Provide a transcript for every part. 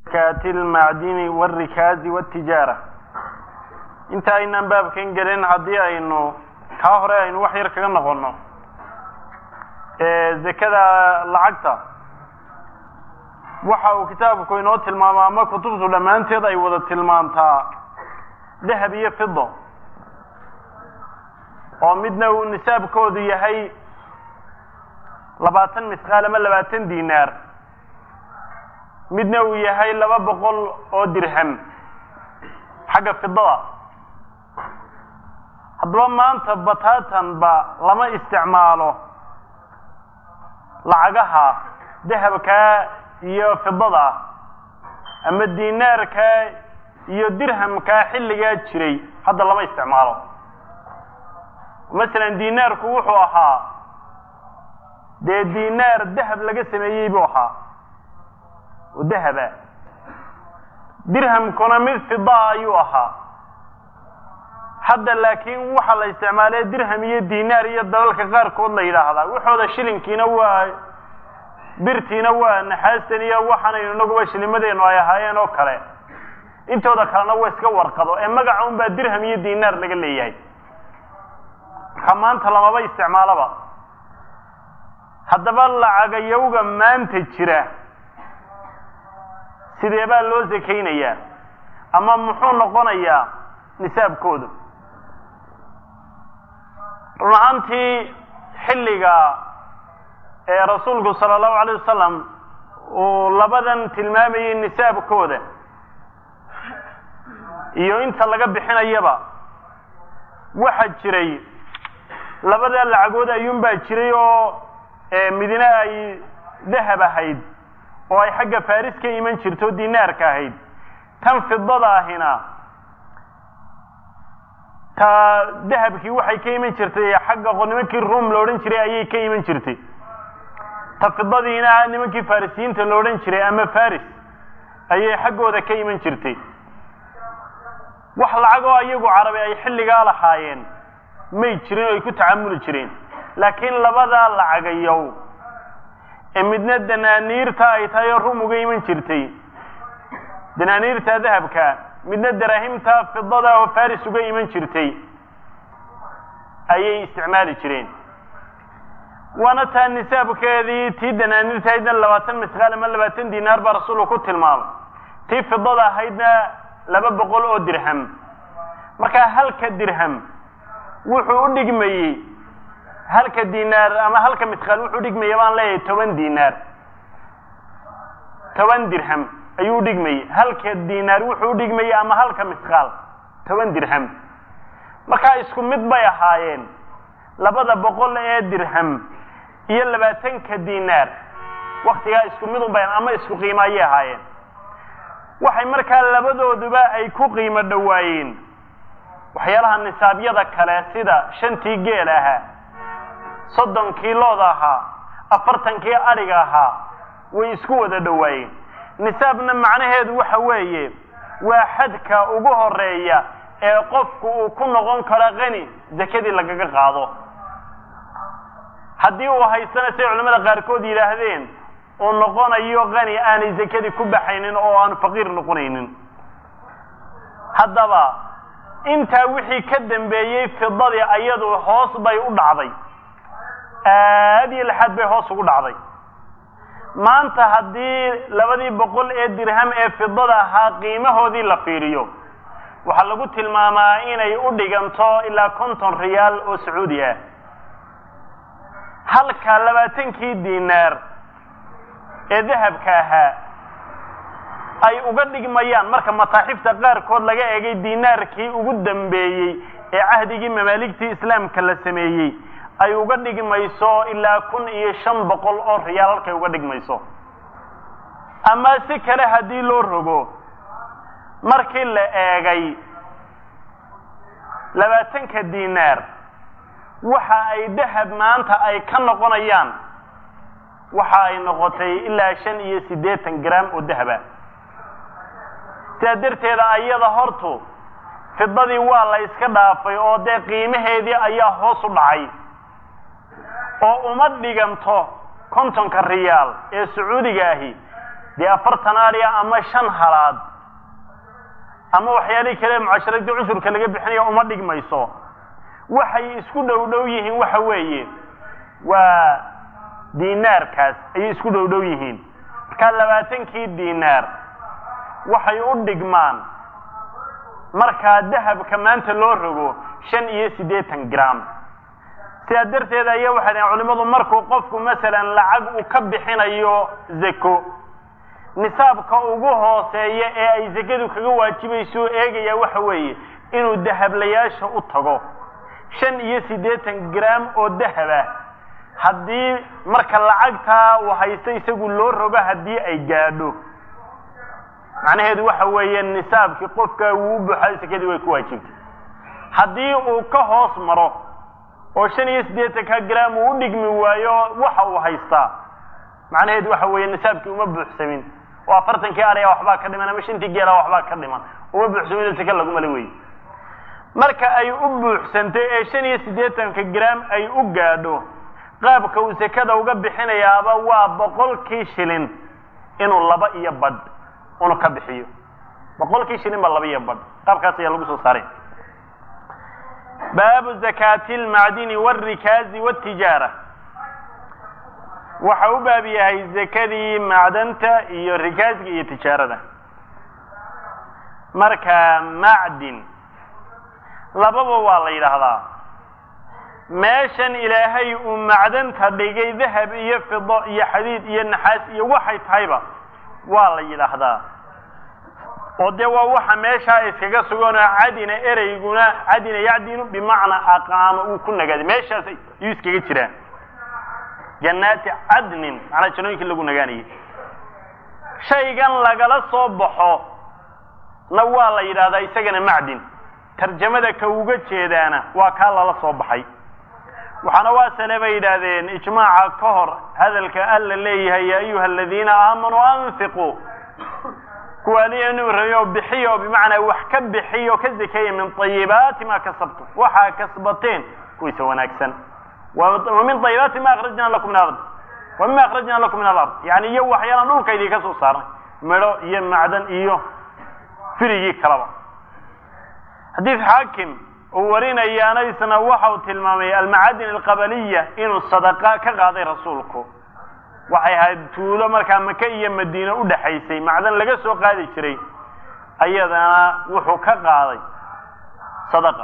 kaati lmacdini wاrikaazi wاtijaara inta aynaan baabkan gelin haddii aynu kaa hore aynu wax yar kaga noqono zakada lacagta waxa uu kitaabku inoo tilmaama ama kutubtu dhammaanteed ay wada tilmaamtaa dahab iyo fido oo midna uu nisaabkoodu yahay labaatan misqaal ama labaatan dinaar midna uu yahay laba boqol oo dirham xagga fidada haddaba maanta bataatanba lama isticmaalo lacagaha dahabkaa iyo fidada ama dinaarkaa iyo dirhamkaa xilligaa jiray hadda lama isticmaalo masalan dinaarku wuxuu ahaa dee dinaar dahab laga sameeyey buu ahaa oo dahaba dirhamkuna mid fidaa ayuu ahaa hadda laakiin waxaa la isticmaalay dirham iyo dinaar iyo dalalka qaarkood la yidhaahdaa waxooda shilinkiina waa birtiina waa naxaastan iyo waxaanaynu inaguba shilimadeenu ay ahaayeen oo kale intooda kalena waa iska warqado ee magaca un baa dirham iyo dinaar laga leeyahay marka maanta lamaba isticmaalaba haddaba lacagayawga maanta jira sidee baa loo sakaynayaa ama muxuu noqonayaa nisaabkoodu run ahaantii xilliga ee rasuulku sala allahu alayh wasalam uu labadan tilmaamayay nisaabkooda iyo inta laga bixinayaba waxa jiray labada lacagood ayuunbaa jiray oo midna ay dahab ahayd oo ay xagga faris ka iman jirto o dinaarka ahayd tan fidada ahina ta dahabkii waxay ka iman jirtay xagga nimankii ruom la odhan jiray ayay ka iman jirtay ta fidadiina nimankii farisiyiinta la odhan jiray ama faris ayay xaggooda ka iman jirtay wax lacagoo iyagu carabi ay xilligaa lahaayeen may jirin oo ay ku tacamuli jireen laakiin labadaa lacagayow ee midna danaaniirta ay tahay oo rum uga iman jirtay danaaniirta dahabka midna daraahimta fidada oo faris uga iman jirtay ayay isticmaali jireen waana taa nisaabkeedii tii danaaniirta ahaydna labaatan misqaal ama labaatan dinaar baa rasuulku ku tilmaamay tii fidada ahaydna laba boqol oo dirham markaa halka dirham wuxuu u dhigmayey halka dinaar ama halka misqaal wuxuu dhigmaya baan leeyahay toban dinaar toban dirham ayuu udhigmayey halka dinaar wuxuu udhigmayey ama halka misqaal toban dirham markaa isku mid bay ahaayeen labada boqol ee dirham iyo labaatanka dinaar waktigaa isku mid un bay ama isku qiimo ayay ahaayeen waxay markaa labadooduba ay ku qiimo dhowaayeen waxyaalaha nisaabyada kale sida shantii geel ahaa soddonkii looda ahaa afartankii adhiga ahaa way isku wada dhowaayeen nisaabna macnaheedu waxa weeye waa xadka ugu horeeya ee qofku uu ku noqon karo qani zakadii lagaga qaado haddii uu haystana siday culamada qaarkood yidhaahdeen uu noqonayo qani aanay zakadii ku baxaynin oo aanu faqiir noqonaynin haddaba intaa wixii ka dambeeyey fidadii ayadu hoos bay u dhacday aad iyo lixaad bay hoos ugu dhacday maanta haddii labadii boqol ee dirham ee fidada ahaa qiimahoodii la fiiriyo waxaa lagu tilmaamaa inay u dhiganto ilaa konton riyaal oo sacuudi ah halka labaatankii dinaar ee dahabka ahaa ay uga dhigmayaan marka mataaxifta qaarkood laga eegay dinaarkii ugu dambeeyey ee cahdigii mamaaligtii islaamka la sameeyey ay uga dhigmayso ilaa kun iyo shan boqol oo riyaal halkay uga dhigmayso ama si kale haddii loo rogo markii la eegay labaatanka dinaar waxa ay dahab maanta ay ka noqonayaan waxa ay noqotay ilaa shan iyo siddeetan gram oo dahaba sidaa darteeda ayada hortu fidadii waa la iska dhaafay oo dee qiimaheedii ayaa hoos u dhacay oo uma dhiganto kontonka riyaal ee sacuudiga ahi dee afartan aria ama shan halaad ama waxyaalihii kale mucasharadii cushurka laga bixinaya uma dhigmayso waxay isku dhow dhow yihiin waxa weeye waa dinaarkaas ayay isku dhow dhow yihiin markaa labaatankii dinaar waxay u dhigmaan markaa dahabka maanta loo rogo shan iyo siddeetan gram sidaa darteed ayaa waxay dhahen culimmadu markuu qofku masalan lacag uu ka bixinayo zako nisaabka ugu hooseeya ee ay zakadu kaga waajibayso eegaya waxa weeye inuu dahablayaasha u tago shan iyo siddeetan gram oo dahab ah haddii marka lacagtaa uu haysto isagu loo rogo haddii ay gaadho macnaheedu waxa weeye nisaabkii qofka wuu u buuxay sakadii way ku waajibtay haddii uu ka hoos maro oo shan iyo siddeetanka gram uu u dhigmi waayo waxa uu haystaa macnaheedu waxa weeye nisaabkii uma buuxsamin oo afartankii araya waxbaa ka dhiman ama shantii geela waxbaa ka dhiman uma buuxsamin saka laguma le wey marka ay u buuxsantay ee shan iyo siddeetanka gram ay u gaadho qaabka uu sekada uga bixinayaaba waa boqolkii shilin inuu laba iyo badh unu ka bixiyo boqolkii shilin ba laba iyo badh qaabkaas ayaa lagu soo saaray baabu zakaati almacdini waalrikaazi waatijaara waxa u baab yahay zakadii macdanta iyo rikaasga iyo tijaarada marka macdin lababa waa la yidhaahdaa meeshan ilaahay uu macdanta dhigay dahab iyo fido iyo xadiid iyo naxaas iyo waxay tahayba waa la yidhaahdaa oo dee waa waxa meeshaa iskaga suganoo cadina ereyguna cadina yacdinu bimacnaa aqaama uu ku nagaaday meeshaas ayuu iskaga jiraa jannaati cadnin macnaa jannooyinkii lagu nagaanayay shaygan lagala soo baxo na waa la yidhahdaa isagana macdin tarjamada ka uga jeedaana waa kaa lala soo baxay waxaana waa sale bay yidhaahdeen ijmaaca ka hor hadalka alla leeyahay ya ayuha aladiina aamanuu anfiquu kuwa alianu rayo bixiyo bimacnaa wax ka bixiyo ka zekeeya min ayibaati ma kasabtum waxaa kasbateen kuwiisa wanaagsan wa min ayibaati ma akhrajna lakum min alard wa mima akhrajna lakum min alard yani iyo waxyaalaan dhulka idinka soo saarnay midho iyo macdan iyo firigii kalaba xadiid xaakim uu warinayaana isna waxa uu tilmaamay almacadin alqabaliya inuu sadaqa ka qaaday rasuulku waxay ahayd tuulo markaa maka iyo madiine u dhaxaysay macdan laga soo qaadi jiray ayadana wuxuu ka qaaday sadaqa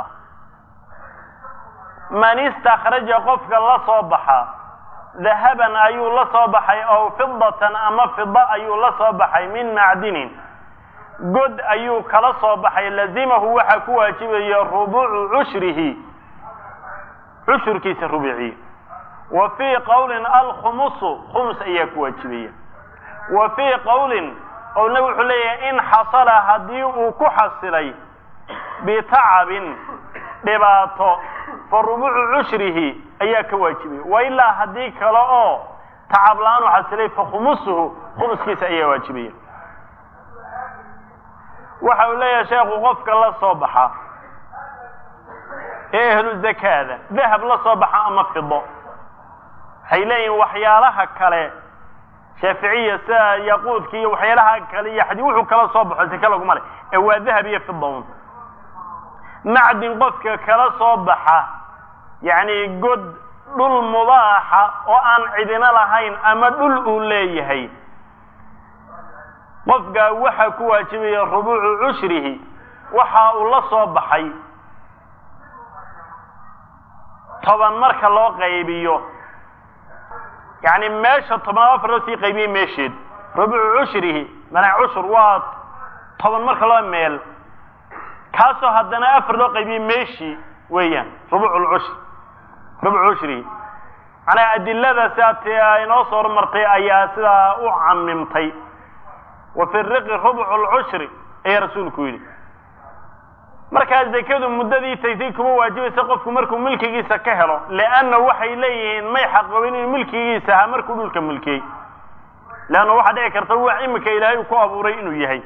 man istakhraja qofka la soo baxa dahaban ayuu la soo baxay ow fidatan ama fida ayuu la soo baxay min macdinin god ayuu kala soo baxay lazimahu waxaa ku waajibaya rubuucu cushrihi cushurkiisa rubuuciye wa fii qowlin alkhumusu khumus ayaa ku waajibaya wa fii qowlin qowlna wuxuu leeyahay in xasala haddii uu ku xasilay bitacabin dhibaato fa rubuucu cushrihi ayaa ka waajibaya wa ilaa haddii kale oo tacab la-aanu xasilay fa khumusuhu khumuskiisa ayaa waajibaya waxa uu leeyahay sheekhu qofka la soo baxa ee ehlu zakaada dahab la soo baxa ama fido waxay leeyihin waxyaalaha kale shaaficiya sida yaquudka iyo waxyaalaha kale iyo xadii wuxuu kala soo baxo sake laguma le ee waa dahab iyo fida un macdin qofka kala soo baxa yacni god dhul mubaaxa oo aan cidina lahayn ama dhul uu leeyahay qofkaa waxaa ku waajibaya rubuucu cushrihi waxa uu la soo baxay toban marka loo qaybiyo yacni meesha tobnaad afar loo sii qaybiyey meesheed rubuucu cushrihi manaa cushur waa toban marka loo meel kaasoo haddana afar loo qaybiyey meeshii weeyaan rubuucu lcushri rubuucu cushrihi manaa adilada sidaa ti inoo soo hormartay ayaa sidaa u camimtay wa fi riqi rubcu lcushri ayaa rasuulku yidhi markaa zakadu muddadii taysay kuma waajibaysa qofku markuu milkigiisa ka helo leanna waxay leeyihiin may xaqoobin inuu milkigiisa ahaa markuu dhulka milkiyey leanna waxaa dhici karta wax imika ilaahay uu ku abuuray inuu yahay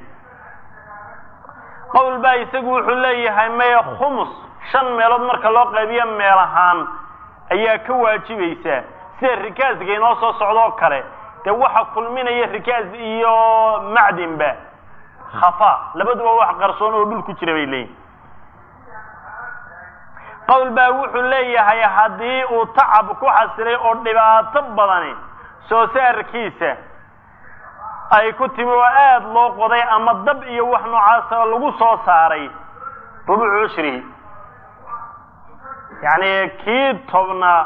qowl baa isagu wuxuu leeyahay maya khumus shan meelood marka loo qaybiyo meel ahaan ayaa ka waajibaysaa sida rikaaska inoo soo socdoo kale dee waxa kulminaya rikaas iyo macdinba khafa labaduba wax qarsoon oo dhul ku jira bay leeyihin qowl baa wuxuu leeyahay haddii uu tacab ku xasilay oo dhibaato badani soo saarkiisa ay ku timi oo aada loo qoday ama dab iyo wax noocaasa lagu soo saaray rubuucu cushrihi yacni kii tobnaa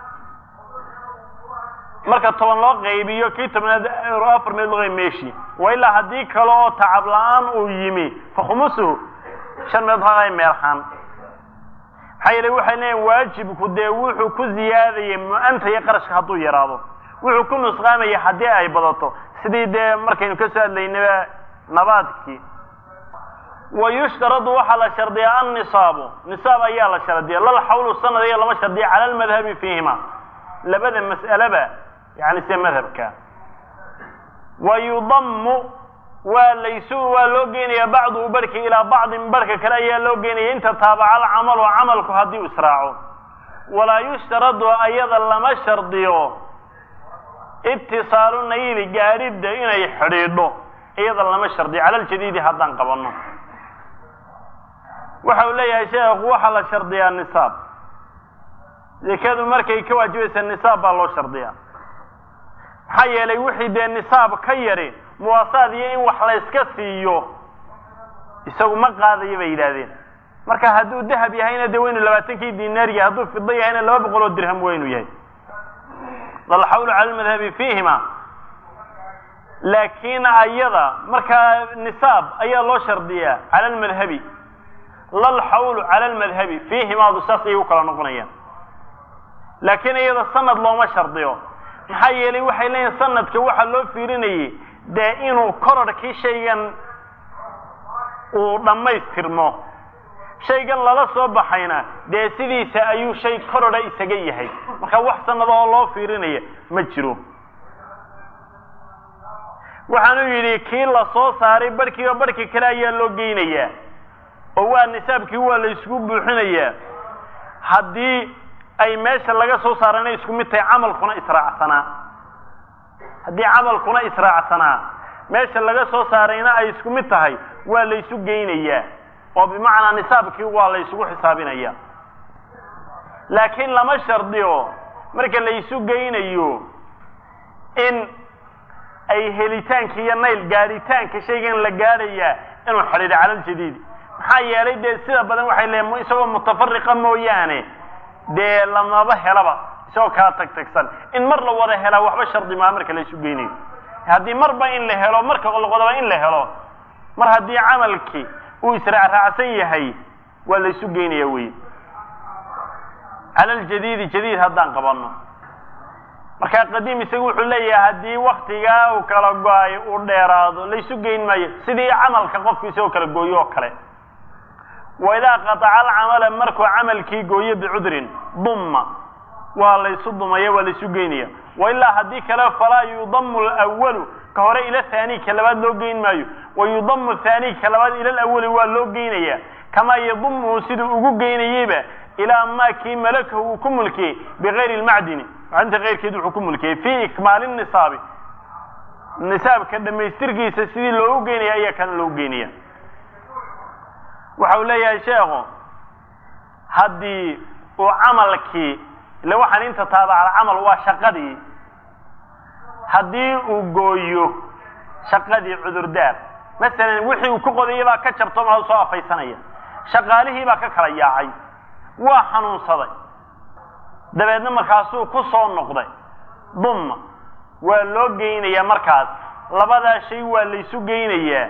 marka toban loo qaybiyo kii tobnaad afar meed loo qayb meeshii wa ilaa haddii kale oo tacab la-aan uu yimi fa khumusuhu shan meed haqay meelhaan maxaa yeele waxay leeyiin waajibku dee wuxuu ku ziyaadayay mu-anta iyo qarashka hadduu yaraado wuxuu ku nusqaamaya haddii ay badato sidii dee markaynu ka soo hadlaynaba nabaadkii wa yushtaradu waxaa la shardiyaa annisaabu nisaab ayaa la shardiya lal xawlu sanad iyo lama shardiya cala almadhabi fiihima labada mas'aleba yani sida madhabka wa yudammu waa laysu waa loo geenaya bacduhu barhki ilaa bacdin barhka kale ayaa loo geenaya inta taabaca alcamalu camalku haddii u israaco walaa yushtaradu ayada lama shardiyo itisaalu nayli gaadhidda inay xidhiidho iyada lama shardiyo cala aljadiidi haddaan qabanno waxa uu leeyahay sheekhu waxaa la shardiyaa nisaab zekadu markay ka waajibaysa nisaab baa loo shardiyaa maxaa yeelay wixii dee nisaab ka yari muwaasaad iyo in wax layska siiyo isagu ma qaadayo bay yidhaahdeen marka hadduu dahab yahayna dee waynu labaatankii dinaar yahay hadduu fido yahayna laba boqol oo dirham waynu yahay lalxawlu cala almadhabi fiihima laakiin ayada markaa nisaab ayaa loo shardiyaa cala almadhabi lalxawlu cala almadhabi fiihimaadu saas ayay u kala noqonayaan laakiin iyada sanad looma shardiyo maxaa yeelay waxay leeyihin sanadka waxaa loo fiirinayay dee inuu kororhkii shaygan uu dhammaystirmo shaygan lala soo baxayna dee sidiisa ayuu shay kororha isaga yahay marka wax sanad oo loo fiirinaya ma jiro waxaanu yidhi kii la soo saaray barhkiiba barhka kale ayaa loo geynayaa oo waa nisaabkii waa la isugu buuxinayaa haddii ay meesha laga soo saarana isku mid tahay camalkuna israacsanaa haddii camalkuna israacsanaa meesha laga soo saarayna ay isku mid tahay waa la ysu geynayaa oo bimacnaa nisaabkii waa la ysugu xisaabinaya laakiin lama shardiyo marka la ysu geynayo in ay helitaanka iyo nayl gaadhitaanka shaygan la gaadhayaa inuu xidhiidho cala aljadiidi maxaa yeelay dee sida badan waxay leeyiin isagoo mutafariqa mooyaane dee lamaba helaba isagoo kala tag tagsan in mar la wada helaa waxba shardi maa marka la isu geynayo haddii marba in la helo marka laqodaba in la helo mar haddii camalkii uu israacraacsan yahay waa la isu geynaya wey cala aljadiidi jadiid haddaan qabanno markaa qadiim isagu wuxuu leeyahay haddii waktigaa uu kala go-ay uu dheeraado laysu geyn maayo sidii camalka qofku isagoo kala gooyo oo kale wa idaa qataca alcamala markuu camalkii gooyo bicudrin dumma waa laysu dumaya waa laysu geynaya wa ilaa haddii kale falaa yudamu lwalu ka hore ila haani ka labaad loo geyn maayo wa yudamu haani ka labaad ila lawali waa loo geynaya kamaa yadumuhu siduu ugu geynayeyba ilaa maa kii malakahu uu ku mulkiyey bigayri lmacdini macdinta keyrkeed wuxuu ku mulkiyey fii ikmaali nisaabi nisaabka dhammaystirkiisa sidii loogu geynaya ayaa kana loogu geynaya waxa uu leeyahay sheekhu haddii uu camalkii ille waxaan inta taabacal camal waa shaqadii haddii uu gooyo shaqadii cudurdaar masalan wixii uu ku qodayay baa ka jabto maa soo afaysanaya shaqaalihii baa ka kala yaacay waa xanuunsaday dabeedna markaasuu ku soo noqday dumma waa loo geynayaa markaas labadaa shay waa laysu geynayaa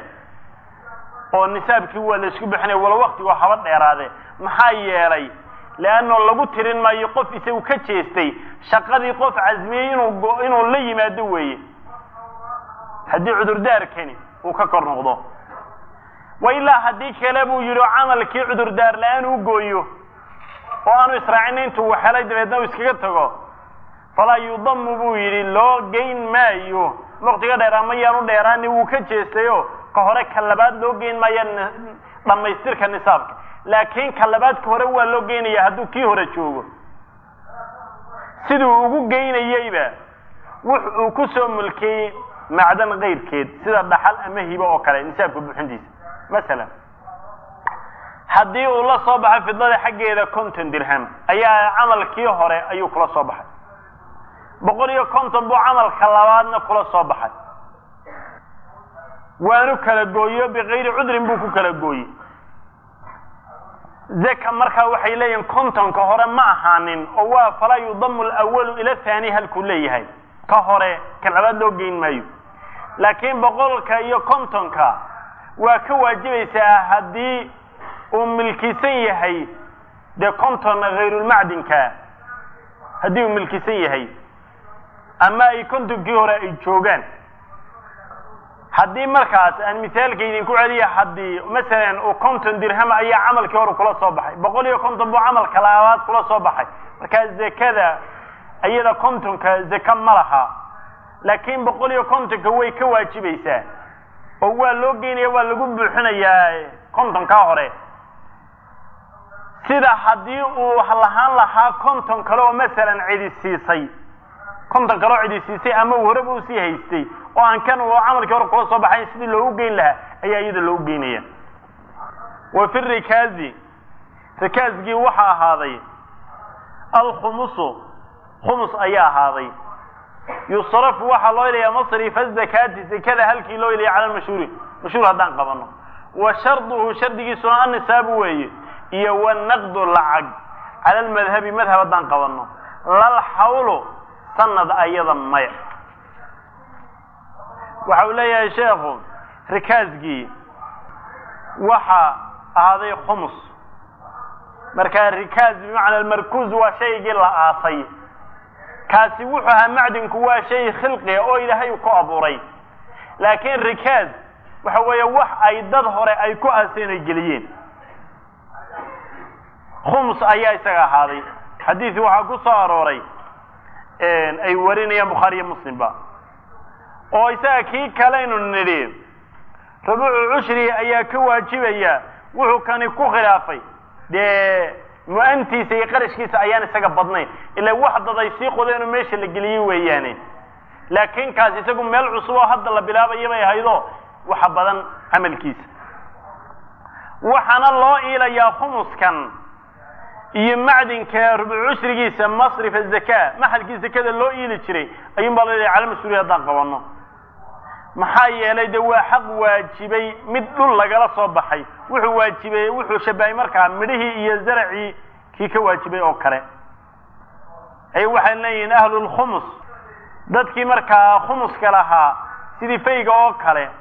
oo nisaabkii waa laysku bixinaya wala waktigu haba dheeraade maxaa yeelay leanno lagu tirin maayo qof isagu ka jeestay shaqadii qof casmiyey inuu inuu la yimaado weeye haddii cudurdaarkani uu ka kor noqdo wa ilaa haddii kale buu yidhi camalkii cudurdaar la-aan u gooyo oo aanu israacina intuu waxelay dabeedna uu iskaga tago falaa yudamu buu yidhi loo geyn maayo waktiga dheeraa ma yaanu dheeraani wuu ka jeestayo ka hore ka labaad loo geyn maayo dhammaystirka nisaabka laakiin ka labaad ka hore waa loo geynaya hadduu kii hore joogo siduu ugu geynayeyba wux uu ku soo mulkiyey macdan kayrkeed sida dhaxal ama hibo oo kale nisaabka buuxintiisa masalan haddii uu la soo baxay fidada xaggeeda konton dirham ayaa camalkii hore ayuu kula soo baxay boqol iyo konton buu camalka labaadna kula soo baxay waanu kala gooyo bikayri cudrin buu ku kala gooyey zaka markaa waxay leeyihin kontonka hore ma ahaanin oo waa falaa yudamu alawalu ila thani halkuu leeyahay ka hore ka labaad loo geyn maayo laakiin boqolka iyo kontonka waa ka waajibaysaa haddii uu milkisan yahay dee konton hayrulmacdinka haddii uu milkisan yahay ama ay kontonkii hore ay joogaan haddii markaas aan misaalka idinku celiya haddii masalan uu konton dirham ayaa camalkii hore kula soo baxay boqol iyo konton buu camalka labaad kula soo baxay markaa zakada iyada kontonka zaka ma laha laakiin boqol iyo kontonka way ka waajibaysaa oo waa loo geynaya waa lagu buuxinayaa kontonkaa hore sida haddii uu lahaan lahaa konton kale oo masalan cidi siisay konton kale oo cidi siisay ama uu horeba usii haystay oo aan kan uu camalkii hore kula soo baxayn sidii loogu geyn lahaa ayaa iyada loogu geynaya wa fi rikaazi rikaazgii waxaa ahaaday alkhumusu khumus ayaa ahaaday yusrafu waxaa loo ilayaa masrifa zakaati zakada halkii loo ilaya cala mashhuuri mashhuur haddaan qabano wa sharduhu shardigiisuna annisaabu weeye iyo wanaqdu lacag cala almadhabi madhab haddaan qabano lal xawlu sanad ayada maya waxa uu leeyahay sheekhu rikaazgii waxa ahaaday khumus markaa rikaaz bimacna almarkuuz waa shaygii la aasay kaasi wuxuu ahaa macdinku waa shay khilqiga oo ilaahay ku abuuray laakiin rikaaz waxa weeye wax ay dad hore ay ku aaseen ay geliyeen khums ayaa isaga ahaaday xadiisi waxaa ku soo arooray ay warinayaan bukhaariyo muslimba oo isaga kii kaleynu nidhi rubuucu cushri ayaa ka waajibaya wuxuu kani ku khilaafay dee mu-antiisa iyo qarashkiisa ayaan isaga badnayn ila wax dad ay sii qodeen oo meesha la geliyey weeyaane laakiin kaas isagu meel cusub oo hadda la bilaabaya bay ahaydo waxa badan camalkiisa waxaana loo iilayaa khumuskan iyo macdinka rubuc cushrigiisa masrif azaka maxalkii zakada loo iili jiray ayuun baa loo cala mas-uuliya haddaan qabano maxaa yeelay de waa xaq waajibay mid dhul lagala soo baxay wuxuu waajibay wuxuu shabahay markaa midhihii iyo zaracii kii ka waajibay oo kale ay waxay leeyihiin ahlulkhumus dadkii markaa khumuska lahaa sidii fayga oo kale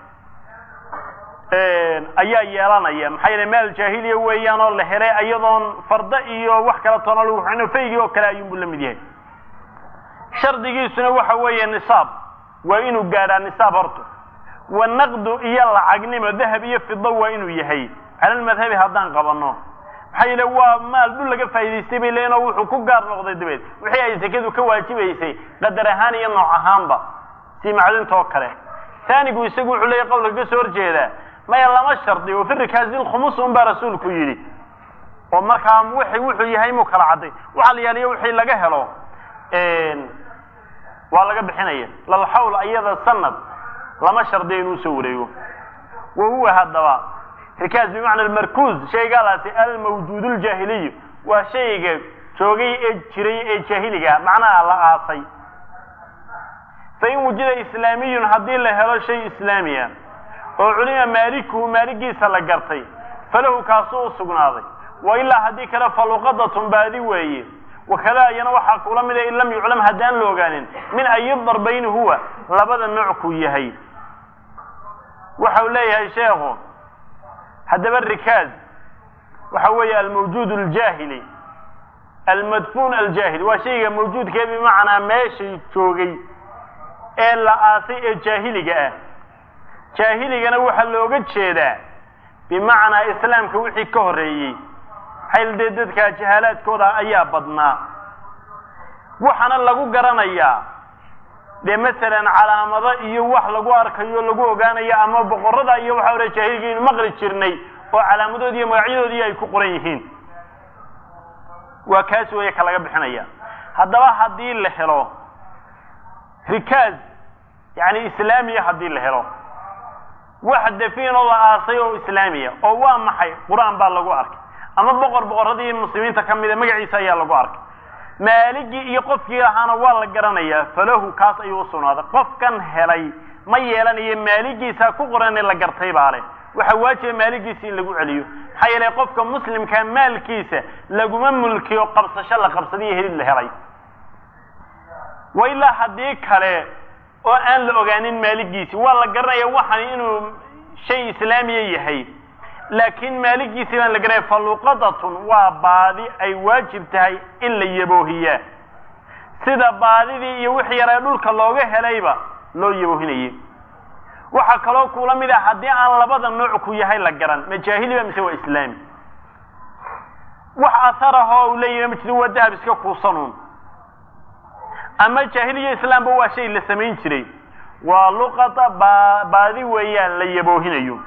ayaa yeelanaya maxaa yeele maal jaahiliya weeyaan oo la helay iyadoon farda iyo wax kala toona lagu xino faygii oo kale ayuunbu la mid yahay shardigiisuna waxa weeye nisaab waa inuu gaadhaa nisaab horta wa naqdu iyo lacagnimo dahab iyo fido waa inuu yahay cala lmadhabi haddaan qabano maxaa yeele waa maal dhul laga faa'idaystay bay leeyiin oo wuxuu ku gaar noqday dabeed wixii ay sakadu ka waajibaysay qadar ahaan iyo nooc ahaanba si macdinta oo kale taanigu isagu wuxuu leeyahy qowlka ka soo horjeedaa maya lama shardi oo fi rikaasil khumus un baa rasuulku yidhi oo markaa wixii wuxuu yahay muu kala cadday waxaa la yaaliyo wixii laga helo waa laga bixinaya lalxawl iyada sanad lama shardiyo inuu soo wareego wa huwa haddaba rikaaz bimacna almarkuuz shaygaalaasi almawjuud ljaahiliyu waa shayga joogay ee jiray ee jaahiliga macnaha la aasay fain wujida islaamiyun haddii la helo shay islaamiya oo culima maalikuhu maaligiisa la gartay falahu kaasuu u sugnaaday wa ilaa haddii kale faluqadatun baadi weeye wakada iyana waxaa kula mida in lam yuclam haddaan la ogaanin min ayi darbayni huwa labada nooc kuu yahay waxa uu leeyahay sheekhu haddaba rikaaz waxa weeye almawjuud aljaahili almadfuun aljaahili waa shayga mawjuudkee bimacnaa meeshay joogay ee la aasay ee jaahiliga ah jaahiligana waxaa looga jeedaa bimacnaa islaamka wixii ka horreeyey xayl dee dadka jahaalaadkooda ayaa badnaa waxaana lagu garanayaa dee masalan calaamado iyo wax lagu arkayo lagu ogaanayo ama boqorada iyo waxa hore jaahiligiinu maqli jirnay oo calaamadoodi iyo magacyadoodii ay ku qoran yihiin waa kaas weeye ka laga bixinaya haddaba haddii la helo rikaaz yani islaamiya haddii la helo wax dafiinoo la aasay oo islaamiya oo waa maxay qur-aan baa lagu arkay ama boqor boqorradii muslimiinta ka mida magaciisa ayaa lagu arkay maaligii iyo qofkii ahaana waa la garanayaa falahu kaas ayuu usugnaaday qofkan helay ma yeelanayo maaligiisa ku qoran la gartay baa leh waxaa waajiba maaligiisa in lagu celiyo maxaa yeelay qofka muslimkaa maalkiisa laguma mulkiyo qabsasho la qabsadiyo helid la helay wa ilaa haddii kale oo aan la ogaanin maaligiisi waa la garanaya waxan inuu shay islaamiya yahay laakiin maaligiisi baan la garanaya faluqadatun waa baadi ay waajib tahay in la yaboohiyaa sida baadidii iyo wixii yaree dhulka looga helayba loo yaboohinayay waxaa kaloo kula mid ah haddii aan labada nooc ku yahay la garan majaahiliba mise waa islaami wax asarahoo u leeyahy ma jiro waa dahab iska kuusanuun ama jaahiliya islaamba waa shay la samayn jiray waa luqata ba baadi weeyaan la yaboohinayo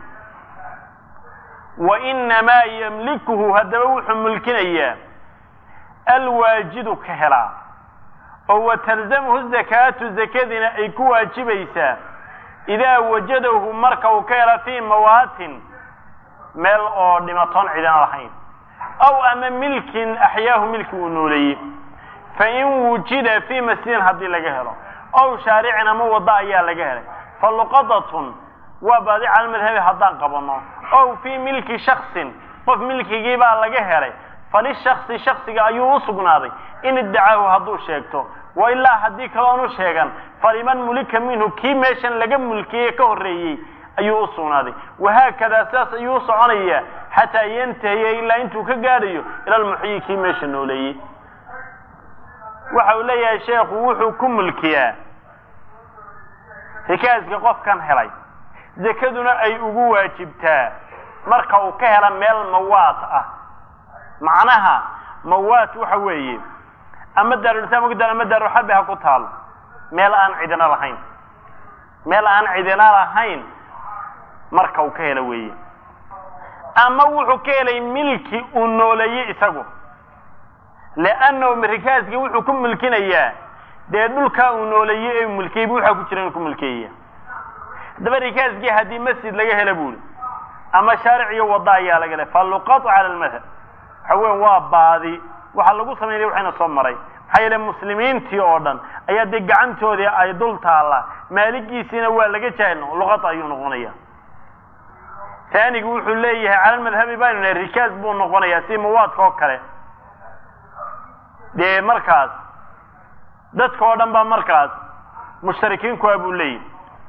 wa inamaa yamlikuhu haddaba wuxuu mulkinayaa alwaajidu ka helaa oo wa talzamhu zakaatu zakadina ay ku waajibaysaa idaa wajadahu marka uu ka hela fii mawaatin meel oo dhimatoon cidan lahayn aw ama milkin axyaahu milki uu nooleeyey fain wujida fii masjidin haddii laga helo ow shaaricin ama waddo ayaa laga helay fa luqadatun waa baadi cala madhabi haddaan qabanno ow fii milki shaksin qof milkigii baa laga helay falishaksi shaksiga ayuu u sugnaaday in iddacaahu hadduu sheegto wa ilaa haddii kaloonu sheegan faliman mulika minhu kii meeshan laga mulkiyey ka horreeyey ayuu u sugnaaday wahaakadaa sidaas ayuu u soconayaa xataa yantahiya ilaa intuu ka gaadhayo ila almuxyi kii meesha nooleeyey waxa uu leeyahay sheekhu wuxuu ku mulkiyaa rikaaska qofkan helay zakaduna ay ugu waajibtaa marka uu ka hela meel mawaat ah macnaha mawaat waxa weeye ama daarulislaam uga daal ama daarulxarbi ha ku taalo meel aan cidina lahayn meel aan cidina lahayn marka uu ka helo weeye ama wuxuu ka helay milki uu nooleeyey isagu leannahu rikaaskii wuxuu ku mulkinayaa dee dhulkaa uu nooleeyey ee mulkiyey bu waxaa ku jira inuu ku mulkeeya haddaba rikaaskii haddii masjid laga hela buuri ama shaaric iyo wadda ayaa laga helay faluqatu cala almadhab waxa weya waa baadi waxaa lagu samaynaya waxayna soo maray maxaa yeele muslimiintii oo dhan ayaa dee gacantoodii ay dul taallaa maaligiisiina waa laga jaahilno luqad ayuu noqonaya taanigu wuxuu leeyahay cala almadhabi baynu nahay rikaas buu noqonayaa si mawaadka oo kale dee markaas dadka oo dhan baa markaas mushtarikiinkuwa buu leeyahy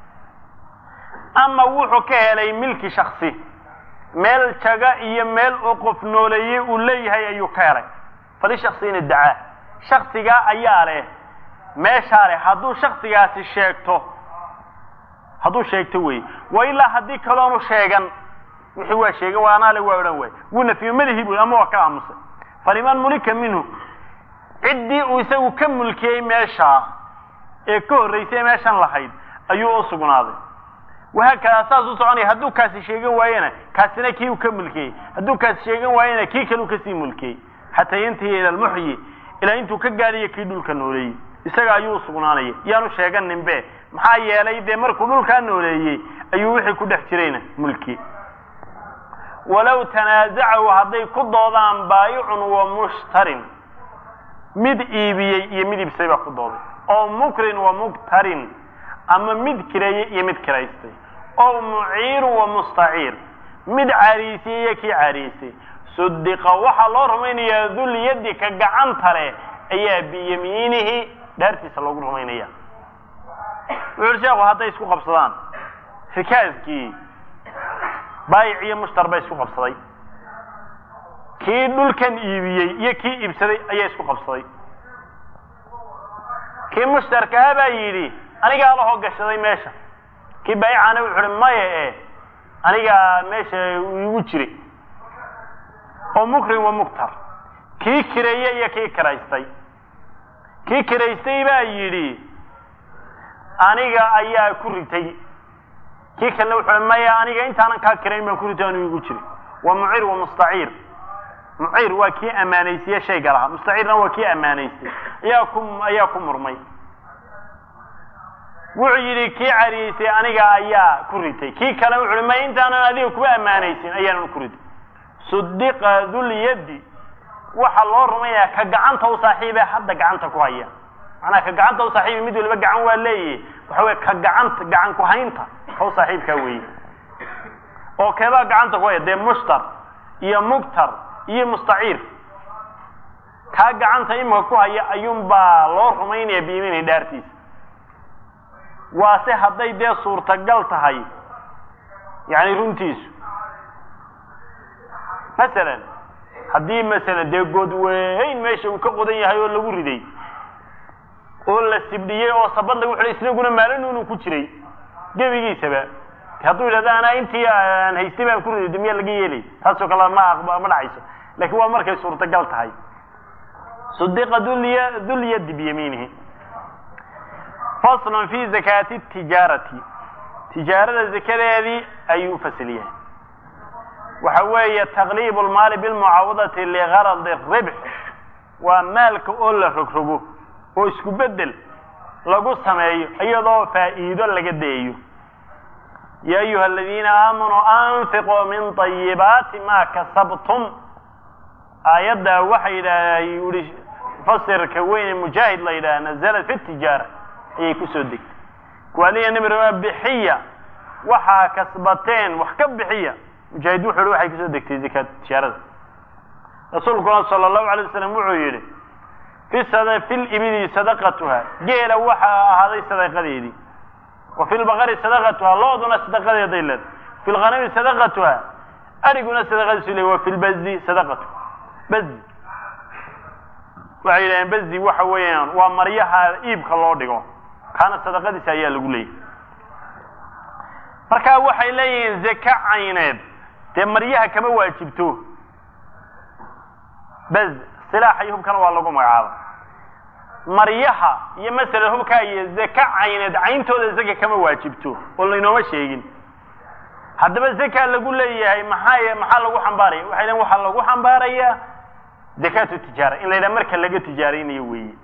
ama wuxuu ka helay milki shaksi meel jaga iyo meel uu qof nooleeyey uu leeyahay ayuu ka helay fali shaksiina dacaa shaksigaa ayaa leh meeshaa leh hadduu shaksigaasi sheegto hadduu sheegto wey wa ilaa haddii kaloonu sheegan wixii waa sheegan waa anaale waa odhan waay wuu nafiyo madahi bu ama waa ka aamusay faliman mulika minhu ciddii uu isagu ka mulkiyey meeshaa ee ka horraysay meeshan lahayd ayuu u sugnaaday wahaakadaa saas u soconaya hadduu kaasi sheegan waayena kaasina kii uu ka mulkiyey hadduu kaasi sheegan waayena kii kale uu kasii mulkiyey xataa yantahiya ila almuxyi ilaa intuu ka gaadhayo kii dhulka nooleeyey isaga ayuu u sugnaanaya yaanu sheeganinbe maxaa yeelay dee markuu dhulkaa nooleeyey ayuu wixii ku dhex jirayna mulki walow tanaasacahu hadday ku doodaan baayicun wa mushtarin mid iibiyey iyo mid iibsay baa ku dooday oo mukrin wa muktarin ama mid kireeyey iyo mid kiraystay oo muciiru wa mustaciir mid caariisiyey iyo kii caariisay sudiqa waxaa loo rumaynayaa dulyadi ka gacanta leh ayaa biyamiinihi dhaartiisa loogu rumaynaya wuxuuri sheekhu hadday isku qabsadaan rikaaskii baayic iyo mushtar bay isku qabsaday kii dhulkan iibiyey iyo kii iibsaday ayaa isku qabsaday kii mushtarkaha baa yidhi anigaa lahoo gashaday meesha kii baayicaana wuxu uhi maya e anigaa meesha igu jiray oo mukrin wa muktar kii kireeye iyo kii kiraystay kii kiraystay baa yidhi aniga ayaa ku ritay kii kalena wuxuu maya aniga intaanan kaa kirayn baan ku ritay anu igu jiray waa mucir wa mustaciir muciir waa kii ammaanaysiye shayga lahaa mustaciirna waa kii ammaanaystay ayaa ku ayaa ku murmay wuxuu yidhi kii cariyeysay aniga ayaa ku ritay kii kale wuxu uhi ma intaanan adiga kuba ammaanaysin ayaanan ku ritay sudiqa dulyaddi waxaa loo rumayaa ka gacanta u saaxiibe hadda gacanta ku haya macnaa ka gacanta u saaxiibi mid waliba gacan waa leeyahy waxa weye ka gacanta gacan ku haynta ka u saaxiibkaa weeye oo keebaa gacanta ku haya dee mushtar iyo mugtar iyo mustaciir kaa gacanta imika ku haya ayuunbaa loo rumaynaya biimini dhaartiisa waase hadday dee suurtagal tahay yani runtiisu masalan haddii masalan dee good weyn meesha uu ka qodan yahay oo lagu riday oo la sibdhiyey oo sabad lagu xidhay isnaguna maalin unu ku jiray gebigiisaba hadduu yidhahdo anaa intii aan haystay baan ku riday de miyaa laga yeelay taasoo kale ma aqba ma dhacayso lakin waa markay suurtagal tahay sudiqa dulya dulyadi biyamiinihi faslun fi zakaati tijaarati tijaarada zakadeedii ayuu fasil yahay waxa weeye taqliib lmaali bilmucaawadati ligaradi ribx waa maalka oo la rogrogo oo isku bedel lagu sameeyo iyadoo faa'iido laga dayayo ya ayuha aladiina aamanuu anfiquu min طayibaati ma kasabtum aayaddaa waxa yidhaah yihi fasirka weyne mujaahid la yidhaha nazalat fi tijaara ayay kusoo degtay kuwaaliya nabirama bixiya waxaa kasbateen wax ka bixiya mujaahid wuxu uhi waxay kusoo degtay zakaat tijaarada rasuulkuna sala allahu alay wasalam wuxuu yidhi fi sada fi libidi sadaqatuha geela waxaa ahaaday sadaqadeedii wa fi lbaqari sadaqatuha looduna sadaqadeeday leedahay fi lghanami sadaqatuha ariguna sadaqadiisu le wa fi lbazi sadaqatu bazi waxay yidhaheen bazi waxa weeyaan waa maryaha iibka loo dhigo kaana sadaqadiisa ayaa lagu leeyahy marka waxay leeyihiin zaka cayneed dee maryaha kama waajibto baz silaaxa iyo hubkana waa lagu magacaaba maryaha iyo masala hubkaa iyo zaka cayneed cayntooda zaka kama waajibto oo laynooma sheegin haddaba zaka lagu leeyahay maxaa maxaa lagu xambaaraya waxay leeyiin waxaa lagu xambaarayaa zakaatu tijaara in la yidhaha marka laga tijaaraynayo weeye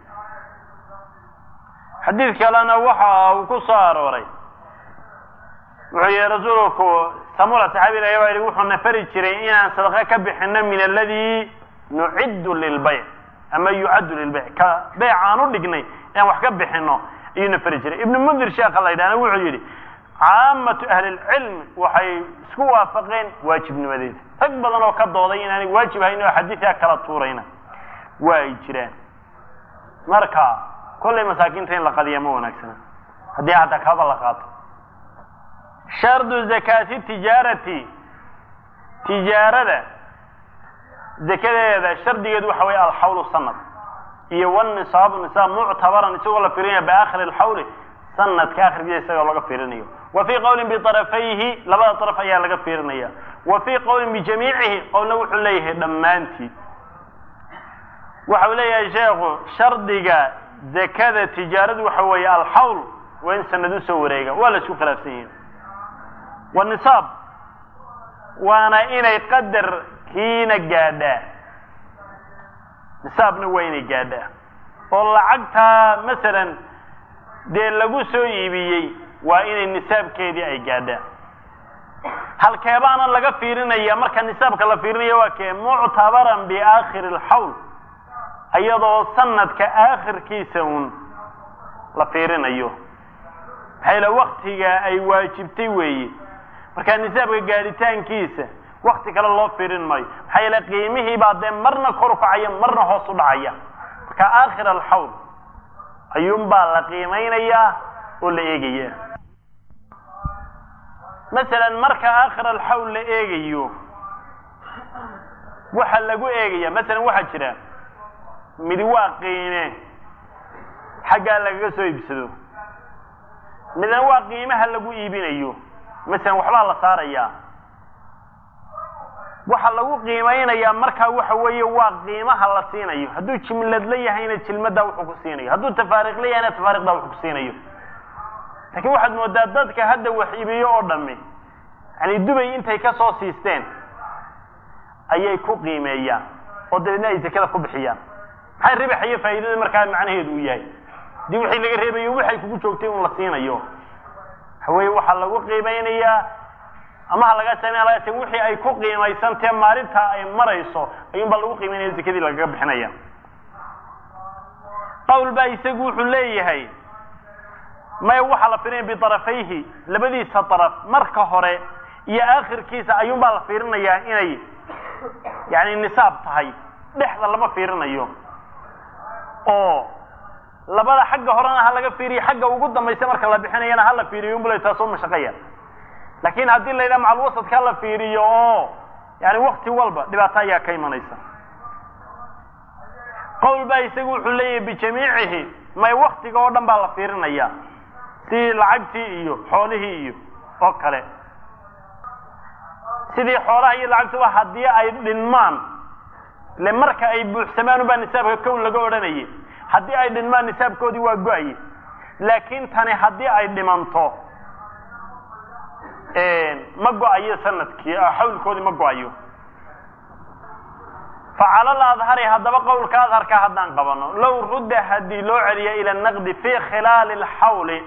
xadiid kalena waxa uu ku soo arooray wuxuu yihi rasuulku samura saxaabi la baa yihi wuxuu nafari jiray inaan sadaqa ka bixino min aladi nuciddu lilbayc ama yucaddu lilbayc ka beyc aan u dhignay inaan wax ka bixino ayuu nafari jiray ibnu mundir sheekha la yidhahna wuxuu yidhi caamatu ahli lcilmi waxay isku waafaqeen waajibnimadeeda rag badan oo ka dooday inaanay waajib hayn oo xadiidkaa kala tuurayna waa ay jiraan marka kollay masaakiinta in la qadiya ma wanaagsana haddii hadda kaba la qaato shardu zakaati tijaarati tijaarada zakadeeda shardigeedu waxa weeye alxawlu sanad iyo wnisaabu nisaab muctabaran isagoo la firinaya biaakhiri alxawli sanadka akhirkiisa isagoo laga fiirinayo wa fii qowlin biarafayhi labada daraf ayaa laga fiirinaya wa fii qowlin bijamiicihi qowlna wuxuu leeyahay dhammaantii waxau leeyahay sheekhu shardiga zakada tijaaradu waxa weeye alxawl waa in sanad u soo wareega waa la isku khilaafsan yihin wanisaab waana inay qadarkiina gaadhaa nisaabna waa inay gaadhaa oo lacagtaa masalan dee lagu soo iibiyey waa inay nisaabkeedii ay gaadhaan halkeebaana laga fiirinaya marka nisaabka la fiirinaya waa kee muctabaran biaakhiri alxawl iyadoo sanadka aakhirkiisa uun la fiirinayo maxaa yale waktiga ay waajibtay weeye markaa nisaabka gaadhitaankiisa wakti kale loo fiirin maayo maxaa yeele qiimihii baa dee marna kor u kacaya marna hoos u dhacaya marka aakhir alxawl ayuunbaa la qiimeynayaa oo la eegaya masalan marka aakhir alxawl la eegayo waxa lagu eegaya masalan waxaa jira midi waa qiime xaggaa lagaga soo iibsado midna waa qiimaha lagu iibinayo masalan waxbaa la saarayaa waxa lagu qiimeynayaa markaa waxa weeye waa qiimaha la siinayo hadduu jimladla yahayna jilmaddaa wuxuu ku siinayo hadduu tafaariqla yahayna tafaariqdaa wuxuu ku siinayo laakiin waxaad moodaa dadka hadda wax iibiyo oo dhami yani dubay intay ka soo siisteen ayay ku qiimeeyaan oo dabeedna ay zakada ku bixiyaan maxay ribax iyo faa'iidada markaa macnaheedu uu yahay hadii wixii laga reebayo waxay kugu joogtay un la siinayo waxa weeye waxaa lagu qiimeynayaa ama ha laga sameya laga same wixii ay ku qiimaysantae maalintaa ay marayso ayuun baa lagu qiimeynaya zakadii lagaga bixinaya qawl baa isagu wuxuu leeyahay maya waxaa la firinaya biarafayhi labadiisa daraf marka hore iyo aakhirkiisa ayuun baa la fiirinayaa inay yani nisaab tahay dhexda lama fiirinayo oo labada xagga horena ha laga fiiriyo xagga ugu dambaysa marka la bixinayana hala fiiriyo unbula taasoo mashaqaya laakin haddii la yidhaha macalwasadka hala fiiriyo oo yani wakti walba dhibaato ayaa ka imanaysa qawl baa isagu wuxuu leeyahay bijamiicihi may waktiga oo dhan baa la fiirinaya sidii lacagtii iyo xoolihii iyo oo kale sidii xoolaha iyo lacagtuba haddii ay dhinmaan ile marka ay buuxsamaan ubaa nisaabka kown laga odhanayay haddii ay dhinmaan nisaabkoodii waa go-aye laakiin tani haddii ay dhimanto ma go-ayo sanadkii xawlkoodii ma go-ayo facalal adhari haddaba qowlka adharka haddaan qabano low rudda haddii loo celiyo ila naqdi fi khilaali lxawli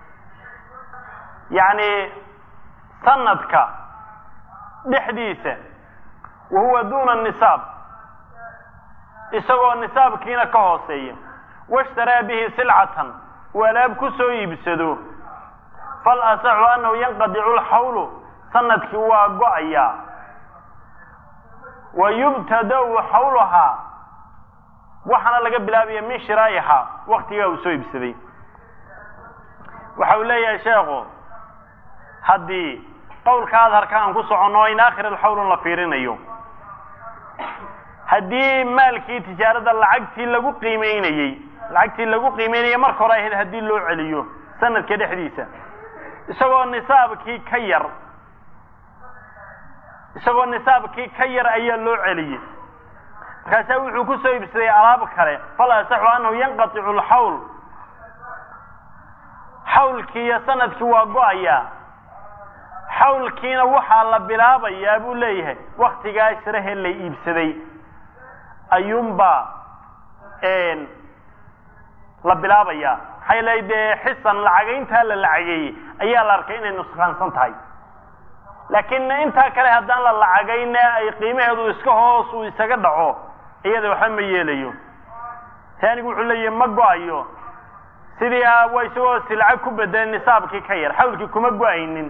yacni sanadka dhexdiisa wa huwa duna nisaab isagoo nisaabkiina ka hooseeya washtaraa bihi silcatan uu alaab ku soo iibsado fal asaxu annahu yanqadicu lxawlu sanadkii waa go-ayaa wa yubtadau xawlahaa waxaana laga bilaabaya min shiraa'ihaa waktigaa uu soo iibsaday waxa uu leeyahay sheekhu haddii qowlka adharka aan ku soconno in aakhir alxawlun la fiirinayo haddii maalkii tijaarada lacagtii lagu qiimeynayey lacagtii lagu qiimeynayay marka hore ahayd haddii loo celiyo sanadka dhexdiisa isagoo nisaabkii ka yar isagoo nisaabkii ka yar ayaa loo celiyey markaasaa wuxuu ku soo iibsaday alaab kale fal asaxu annahu yanqaticu lxawl xawlkii iyo sanadkii waa go-ayaa xawlkiina waxaa la bilaabayaa buu leeyahay waktigaa shirahe la iibsaday ayuunbaa la bilaabayaa maxaa yeelay dee xisan lacagayntaa la lacageeyey ayaa la arkay inay nusqaansan tahay laakiin intaa kale haddaan la lacagayne ay qiimaheedu iska hoos uu isaga dhaco iyada waxba ma yeelayo taanigu wuxuu leeyahay ma go-ayo sidii waa isagoo si lacag ku bedelay nisaabkii ka yar xawlkii kuma go-aynin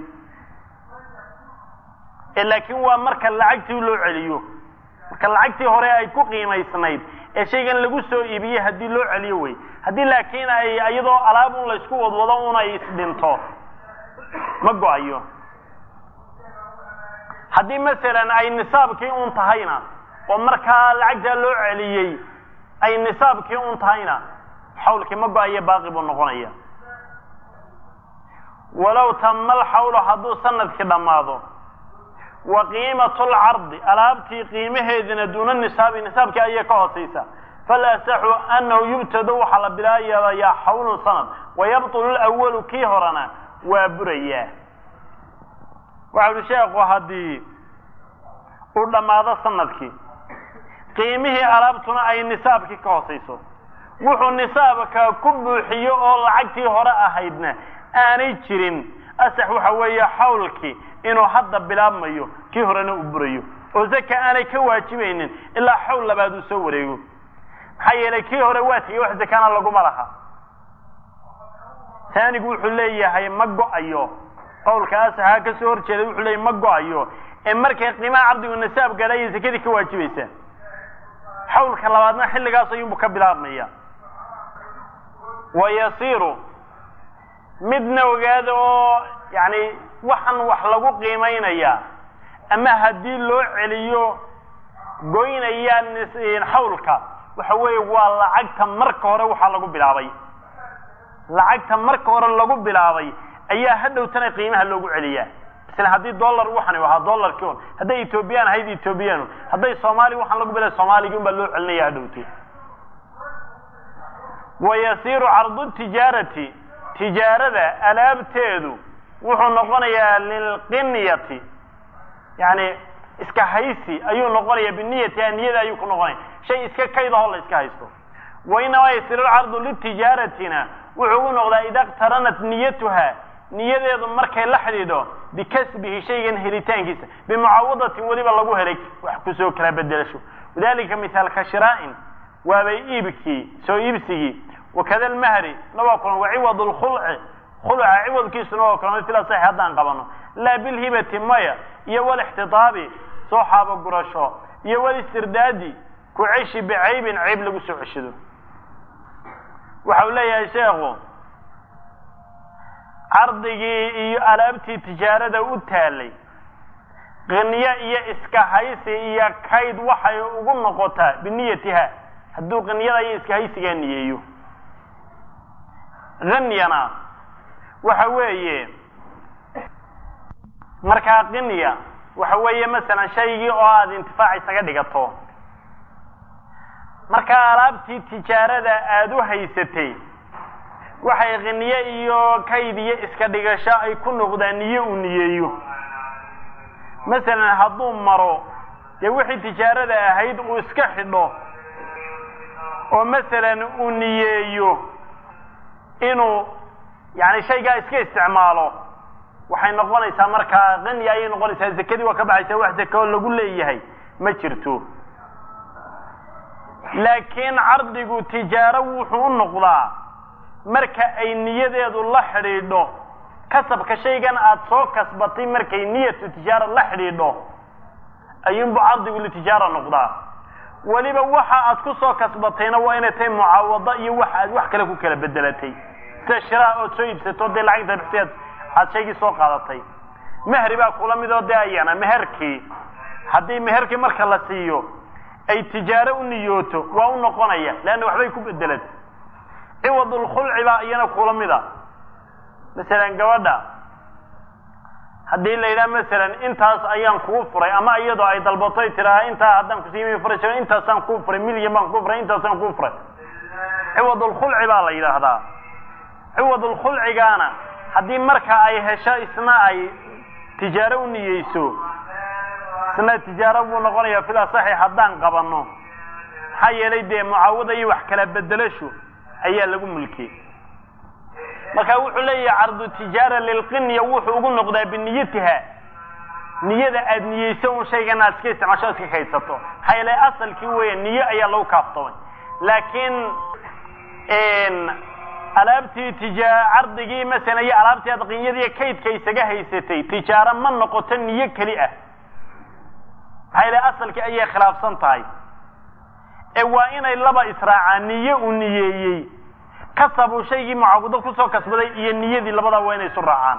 laakiin waa marka lacagtii loo celiyo marka lacagtii hore ay ku qiimaysnayd ee shaygan lagu soo iibiyey haddii loo celiyo wey haddii laakiin ay iyadoo alaab un laysku wadwado un ay isdhinto ma go-ayo haddii masalan ay nisaabkii un tahayna oo markaa lacagtaa loo celiyey ay nisaabkii un tahayna xawlkii ma go-ayo baaqi buu noqonaya walow tama alxawlu hadduu sanadkii dhammaado wa qiimatu lcardi alaabtii qiimaheedina duuna nisaabi nisaabkii ayay ka hoosaysa fal asaxu annahu yubtado waxaa la bilaabayaa xawlun sanad wayabtulu lawalu kii horena waa burayaa waxa uhi sheekhu haddii uu dhammaado sanadkii qiimihii alaabtuna ay nisaabkii ka hoosayso wuxuu nisaabka ku buuxiyo oo lacagtii hore ahaydna aanay jirin asax waxa weeye xawlkii inuu hadda bilaabmayo kii horena uu burayo oo zaka aanay ka waajibaynin ilaa xawl labaad uu soo wareego maxaa yeelay kii hore waa tigay wax zakana laguma laha taanigu wuxuu leeyahay ma go-ayo qowlka asaxaa ka soo horjeeda wuxuu leeyahay ma go-ayo ee markay qiimaha cabdigu nisaab gaadha ayay zakadii ka waajibaysaa xawlka labaadna xilligaas ayuunbu ka bilaabmaya wa yasiiru midna ogaada oo yani waxaan wax lagu qiimaynaya ama haddii loo celiyo goynaya xawlka waxa weeye waa lacagta marka hore waxaa lagu bilaabay lacagta marka hore lagu bilaabay ayaa hadhowtana qiimaha loogu celiyaa isla haddii dollar waxani ahaa dollarkii un hadday ethoobiyan ahayd ethoobiyan hadday soomaali waxaan lagu bilay soomaaligii un baa loo celinaya hadhowto wa yasiiru cardu tijaarati tijaarada alaabteedu wuxuu noqonayaa lilqinyati yani iska haysi ayuu noqonaya biniyatiha niyada ayuu ku noqonaya shay iska kaydahoo la iska haysto wa inamaa yasiiru lcardu litijaaratina wuxuu ugu noqdaa ida qtaranat niyatuha niyadeedu markay la xidhiidho bikasbihi shaygan helitaankiisa bimucaawadatin weliba lagu helay wax kusoo kala bedelasho wadalika mithaalka shiraa'in waabay iibkii soo iibsigii wakada almahri na waa kulan waciwad lkhulci khulca ciwadkiisuna waa kulan fil asaxi haddaan qabano laa bilhibati maya iyo walixtitaabi soo xaabo gurasho iyo walistirdaadi ku ceshi bicaybin cayb lagu soo ceshado waxa uu leeyahay sheekhu cardigii iyo alaabtii tijaarada u taalay qiniyo iyo iska haysi iyo kayd waxay ugu noqotaa biniyatiha hadduu qiniyada iyo iska haysigaa niyeeyo hanyana waxa weeye markaa qinya waxa weeye masalan shaygii oo aada intifaac isaga dhigato markaa alaabtii tijaarada aada u haysatay waxay qiniye iyo kayd iyo iska dhigasho ay ku noqdaan niyo uu niyeeyo masalan hadduu maro dee wixii tijaarada ahayd uu iska xidho oo masalan uu niyeeyo inuu yani shaygaa iska isticmaalo waxay noqonaysaa markaa qanya ayay noqonaysaa zakadii waa ka baxaysaa wax zaka oo lagu leeyahay ma jirto laakiin cardigu tijaaro wuxuu u noqdaa marka ay niyadeedu la xidhiidho kasabka shaygan aada soo kasbatay markay niyatu tijaara la xidhiidho ayuunbu cardigu litijaara noqdaa weliba waxa aad ku soo kasbatayna waa inay tahay mucaawado iyo waxa aad wax kale ku kala bedelatay sida shiraa ood soo iibsato dee lacagta bixseed aad shaygii soo qaadatay mehri baa kula midoo dee ayana meherkii haddii meherkii marka la siiyo ay tijaaro u niyooto waa u noqonaya leanna waxbay ku bedelatay ciwadulkhulci baa iyana kula mida masalan gabadha haddii la yidhaha masalan intaas ayaan kuu furay ama iyadoo ay dalbatoy tiraa intaa haddaan kusiimi furay intaasaan kuu furay milyan baan kuu furay intaasaan kuu furay ciwadulkhulci baa la yidhaahdaa ciwadulkhulcigaana haddii marka ay hesho isna ay tijaaro u niyeyso isna tijaaro buu noqonayaa fil asaxi haddaan qabanno maxaa yeelay dee mucaawada iyo wax kala bedelasho ayaa lagu mulkiyey marka wuxuu leeyahay cardu tijaara lilqinya wuxuu ugu noqdaa biniyatiha niyada aad niyeyso un shaygan aad iska isticmaasho iska kaydsato maxaa yeelay asalkii weya niye ayaa lagu kaaftamay laakiin alaabtii tija cardigii masalan iyo alaabtii aad qinyadii kaydka isaga haysatay tijaaro ma noqoto niyo keli ah maxaa yeelay asalkii ayay khilaafsan tahay ee waa inay laba israacaan niye uu niyeeyey kasabuu shaygii mucaabudo kusoo kasbaday iyo niyadii labadaa waa inay isu raacaan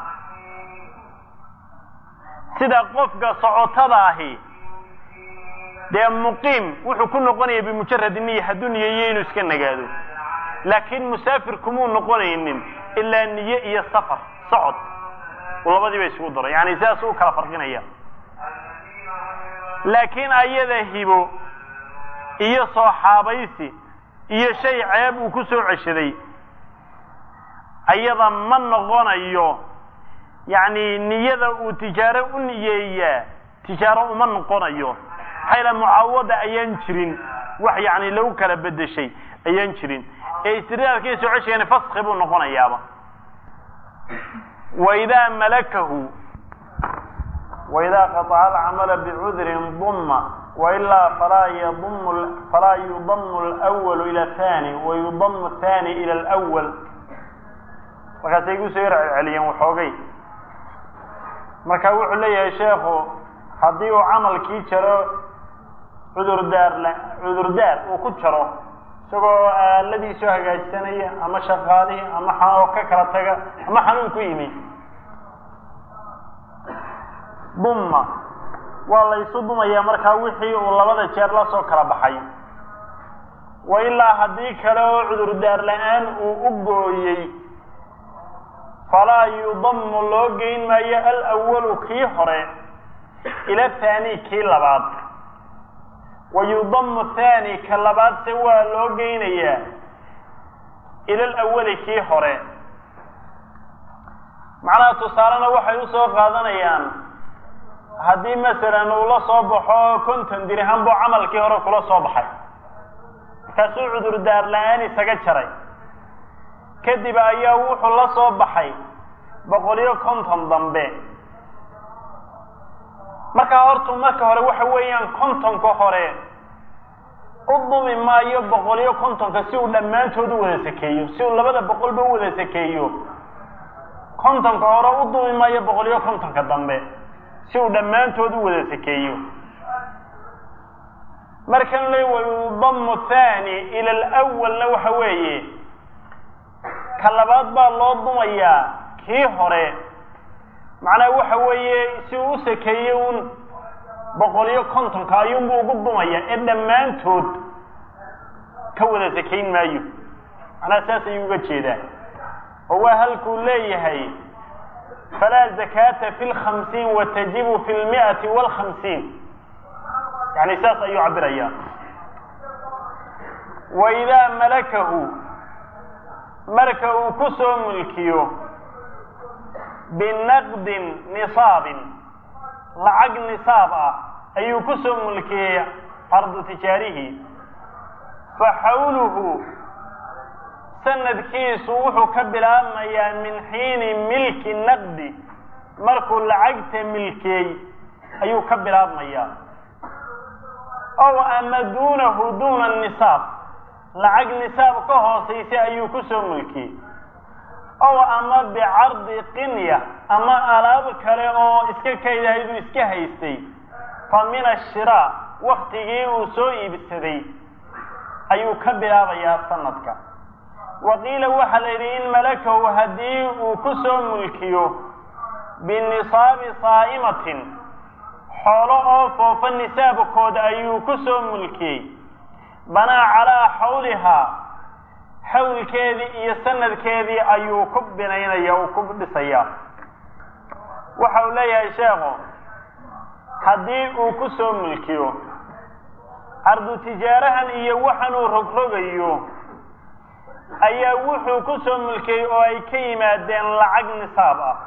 sida qofka socotada ahi dee muqiim wuxuu ku noqonaya bimujaradi niya hadduu niyeeyo inuu iska nagaado laakiin musaafir kumuu noqonaynin ilaa niye iyo safar socod uu labadiiba isugu daro yani sidaas u kala farqinaya laakiin ayada hibo iyo sooxaabaysi iyo shay ceeb uu ku soo ceshaday ayada ma noqonayo yacni niyada uu tijaaro u niyeeyaa tijaaro uma noqonayo maxaa yala mucaawada ayaan jirin wax yacni lagu kala bedeshay ayaan jirin ee istiraarkii soo ceshigani faski buu noqonayaaba waidaa malakahu waidaa qataca alcamala bicudrin duma wailaa falaa yadum falaa yudamu alwalu ila athani wayudamu athani ila alwal markaasay igu soo yar celceliyeen waxoogay marka wuxuu leeyahay sheekhu haddii uu camalkii jaro cudurdaar cudurdaar uu ku jaro isagoo aaladiisoo hagaajsanaya ama shaqaalihii ama oo ka kala taga ama xanuun ku yimi dumma waa la ysu dumayaa markaa wixii uu labada jeer la soo kala baxay wa ilaa haddii kale oo cudurdaar la-aan uu u gooyey falaa yudamu loo geyn maayo alawalu kii hore ila thani kii labaad wa yudamu thani ka labaadse waa loo geynayaa ila alawali kii hore macnaha tusaalena waxay usoo qaadanayaan haddii masalan uu la soo baxo konton dirham buu camalkii hore kula soo baxay markaasuu cudurdaar la-aan isaga jaray kadib ayaa wuxuu la soo baxay boqol-iyo konton dambe markaa hortu marka hore waxa weeyaan kontonka hore u dumi maayo boqol-iyo kontonka si uu dhammaantood u wada sakeeyo si uu labada boqolba u wada sakeeyo kontonka hore u dumi maayo boqol-iyo kontonka dambe si uu dhammaantood u wada sakeeyo markan le wayudamu thani ila alawalna waxa weeye ka labaad baa loo dumayaa kii hore macnaha waxa weeye si uu u sakeeyey un boqol-iyo kontonka ayuunbuu ugu dumaya ee dhammaantood ka wada sakayn maayo macnaha saas ayuu uga jeedaa oo waa halkuu leeyahay falaa zakaata fi lkhamsiin watajibu fi lmi'ati waalkhamsiin yani saas ayuu cabirayaa wa idaa malakahu marka uu ku soo mulkiyo binaqdin nisaabin lacag nisaab ah ayuu ku soo mulkiyey ardu tijaarihi fa xawluhu sanadkiisu wuxuu ka bilaabmayaa min xiini milki naqdi markuu lacagta milkiyey ayuu ka bilaabmayaa ow ama duunahu duuna nisaab lacag nisaab ka hoosaysa ayuu ku soo mulkiyey ow ama bicardi qinya ama alaab kale oo iska kaydahayduu iska haystay fa min ashiraa waktigii uu soo iibsaday ayuu ka bilaabayaa sanadka wa qiila waxaa la yidhi in malakahu haddii uu ku soo mulkiyo binisaabi saa'imatin xoolo oo foofa nisaabkooda ayuu ku soo mulkiyey banaa calaa xawlihaa xawlkeedii iyo sanadkeedii ayuu ku binaynaya uu ku dhisayaa waxa uu leeyahay sheekhu haddii uu ku soo mulkiyo ardu tijaarahan iyo waxanuu rogrogayo ayaa wuxuu ku soo mulkiyey oo ay ka yimaadeen lacag nisaab ah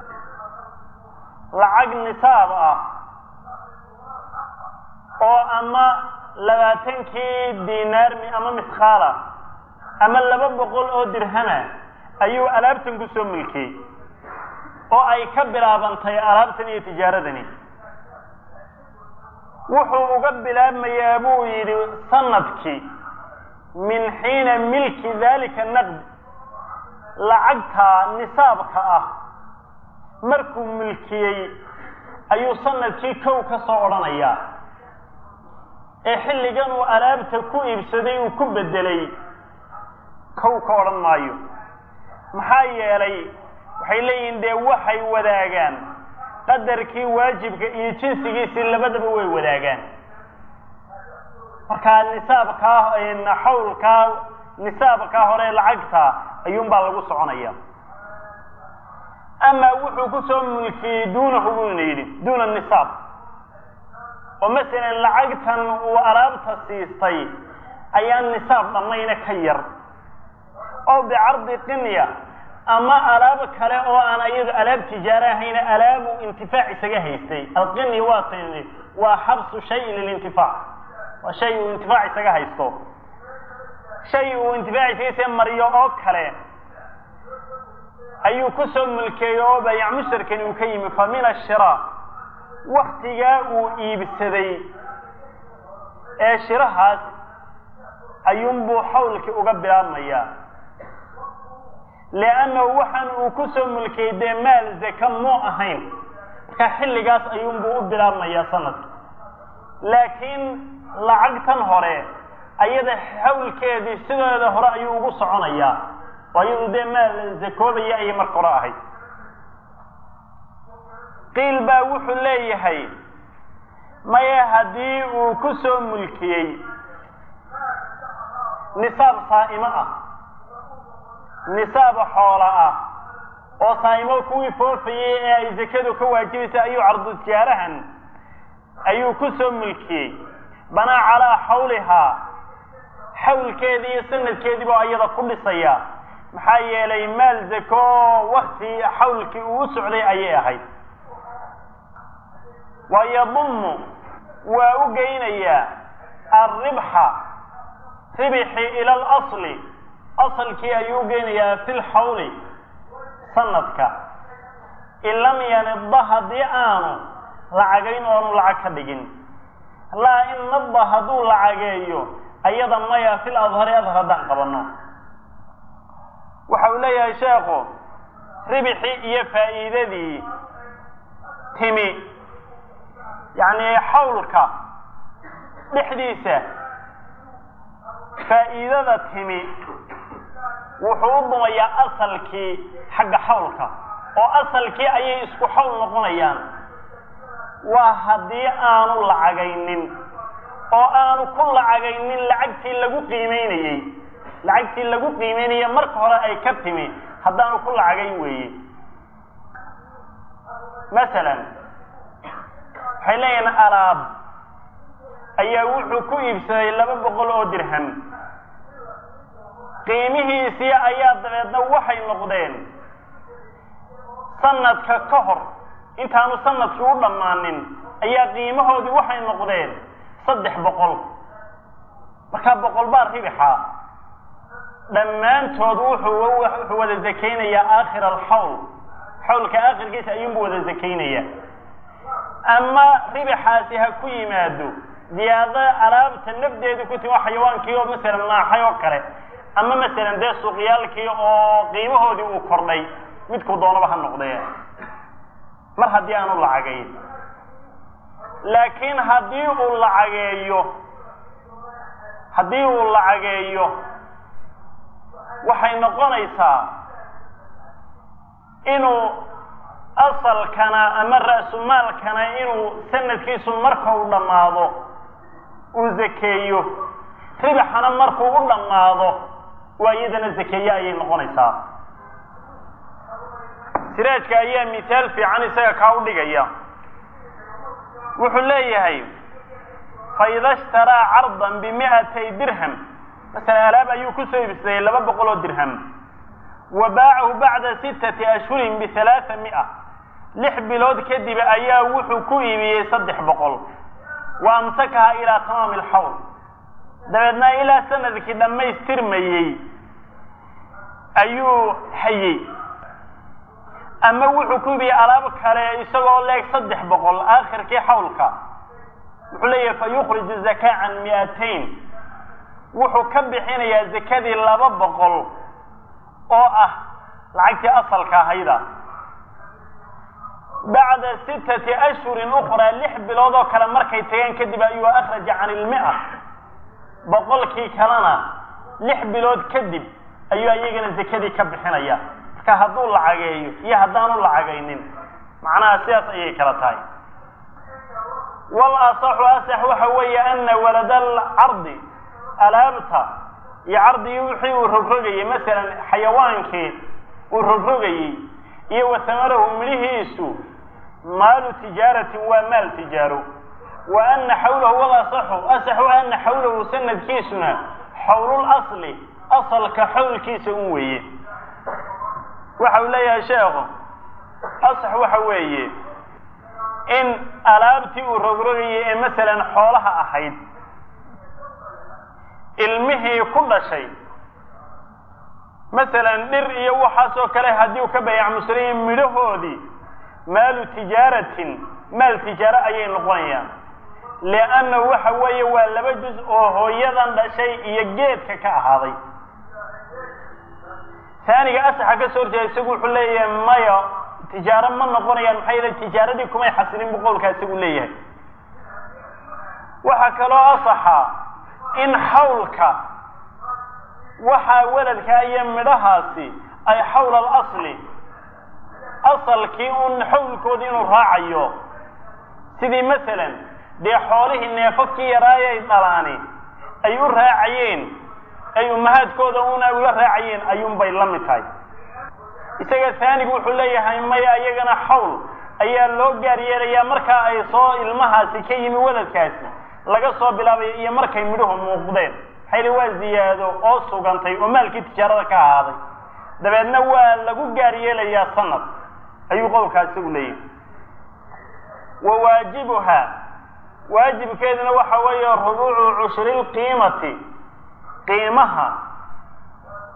lacag nisaab ah oo ama labaatankii dinaarmi ama miskaala ama laba boqol oo dirhama ayuu alaabtan ku soo mulkiyey oo ay ka bilaabantay alaabtan iyo tijaaradani wuxuu uga bilaabmayaa buu yidhi sanadkii min xiina milki dalika naqd lacagta nisaabka ah markuu milkiyey ayuu sanadkii kow ka soo odhanayaa ee xilligan uu alaabta ku iibsaday uu ku bedelay kow ka odhan maayo maxaa yeelay waxay leeyihiin dee waxay wadaagaan qadarkii waajibka iyo jinsigiisii labadaba way wadaagaan markaa nisaabkaa xawlkaa nisaabkaa hore lacagta ayuunbaa lagu soconaya ama wuxuu ku soo mulkiyey duunahu buyna yidhi duuna nisaab oo masalan lacagtan uu alaabta siistay ayaa nisaab dhammayna ka yar oo bicardi qinya ama alaab kale oo aan iyado alaab tijaaro ahayna alaabu intifaac isaga haystay alqini waa t waa xabsu shayin lilintifaac waa shay uu intifaac isaga haysto shay uu intifaac isaga haysta maryo oo kale ayuu ku soo mulkeeyey oo bayac mushtarkani uu ka yimi fa min ashira waktigaa uu iibsaday ee shirahaas ayuunbuu xawlkii uga bilaabmayaa liannahu waxaan uu ku soo mulkiyey dee maal zaka muu ahayn marka xilligaas ayuunbuu u bilaabmayaa sanadka laakiin lacagtan hore ayada xawlkeedii sideeda hore ayuu ugu soconayaa oo iyadu dee maal zakoobaya ayay marka hore ahayd qiil baa wuxuu leeyahay maya haddii uu ku soo mulkiyey nisaab saa'imo ah nisaab xoola ah oo saa'imo kuwii foofayey ee ay zakadu ka waajibaysa ayuu cardu tijaarahan ayuu ku soo mulkiyey banaa calaa xawlihaa xawlkeedii iyo sanadkeediiba iyada ku dhisaya maxaa yeelay maal zako oo wakti xawlkii uu u socday ayay ahayd wa yadumu waa u geynayaa alribxa ribxi ila alasli asalkii ayuu geynayaa fil xawli sanadka in lam yanidda haddii aanu lacagayn oonu lacag ka dhigin laa in nadda hadduu lacageeyo ayada maya fil adhari adhar haddaan qabanno waxa uu leeyahay sheekhu ribixii iyo faa'iidadii timi yacni xawlka dhexdiisa faa'iidada timi wuxuu u dumayaa asalkii xagga xawlka oo asalkii ayay isku xawl noqonayaan waa haddii aanu lacagaynin oo aanu ku lacagaynin lacagtii lagu qiimeynayey lacagtii lagu qiimeynaya marka hore ay ka timi haddaanu ku lacagayn weeye masalan waxay leeyihin alaab ayaa wuxuu ku iibsaday laba boqol oo dirham qiimihiisii ayaa dabeedna waxay noqdeen sanadka ka hor intaanu sanadkii u dhammaanin ayaa qiimahoodii waxay noqdeen saddex boqol markaa boqol baa ribixa dhammaantood wuxuu wuxuu wada zakaynayaa aakhir alxawl xawlka aakhirkiisa ayuunbu wada zakaynaya ama ribixaasi ha ku yimaado ziyaado alaabta nafdeedu ku timi oo xayawaankii oo masalan naaxay oo kale ama masalan dee suuqyaalkii oo qiimahoodii uu kordhay midkuu doonaba ha noqdee mar haddii aanu lacagayn laakiin haddii uu lacageeyo haddii uu lacageeyo waxay noqonaysaa inuu asalkana ama ra'sumaalkana inuu sanadkiisu marka u dhammaado uu zakeeyo ribixana markuu u dhammaado waa iyadana zakeeye ayay noqonaysaa siraajka ayaa misaal fiican isaga kaa u dhigaya wuxuu leeyahay faida ishtaraa cardan bimi'atay dirham masala alaab ayuu ku soo iibsaday laba boqol oo dirham wa baacahu bacda sittati ashhurin bihalaaa mi'a lix bilood kadib ayaa wuxuu ku iibiyey saddex boqol wa amsakaha ilaa tamaami alxawl dabeedna ilaa sanadkii dhammaystirmayey ayuu hayey ama wuxuu ku iibiyey alaab kale isagoo leeg saddex boqol aakhirkii xawlka wuxuu leeyahay fa yukhriju zakaa can mi'atayn wuxuu ka bixinayaa zakadii laba boqol oo ah lacagtii asalka ahayda bacda sittati ashhurin ukhraa lix bilood oo kale markay tageen kadib ayuu akhraja can ilmi'a boqolkii kalena lix bilood kadib ayuu iyagana zakadii ka bixinaya marka hadduu lacageeyo iyo haddaanu lacagaynin macnaha sidaas ayay kala tahay wal asaxu asax waxa weeye ana walada alcardi alaabta iyo cardigii wixii uu rogrogayey masalan xayawaankii uu rogrogayey iyo wa samarahu midhihiisu maalu tijaaratin waa maal tijaaro wa ana xawlahu wal asaxu asaxu ana xawlahu sanadkiisuna xawlul asli asalka xawlkiisa un weeye waxa uu leeyahay sheekhu asax waxa weeye in alaabtii uu rogrogayay ee masalan xoolaha ahayd ilmihii ku dhashay masalan dhir iyo waxaasoo kale haddii uu ka bayac muslimin midhahoodii maalu tijaaratin maal tijaaro ayay noqonayaan liannahu waxa weeye waa laba juz oo hooyadan dhashay iyo geedka ka ahaaday taaniga asaxa ka soo horjeeda isagu wuxuu leeyahay maya tijaaro ma noqonayaan maxaa yeele tijaaradii kumay xasilin bu qowlkaa isagu leeyahay waxaa kaloo asaxa in xawlka waxaa weladkaa iyo midhahaasi ay xawla alasli asalkii un xawlkoodii inuu raacayo sidii masalan dee xoolihii neefafkii yaraayay dhalaani ay u raacayeen ay ummahaadkooda una ula raacayeen ayuunbay la mid tahay isaga taanigu wuxuu leeyahay maya iyagana xawl ayaa loo gaar yeelayaa markaa ay soo ilmahaasi ka yimi weladkaasi laga soo bilaabayo iyo markay midhuhu muuqdeen maxayli waa ziyaado oo sugantay oo maalkii tijaarada ka ahaaday dabeedna waa lagu gaar yeelayaa sanad ayuu qowlkaa isagu leeyahay wa waajibuha waajibkeeduna waxa weeye rubuucu cushri lqiimati qiimaha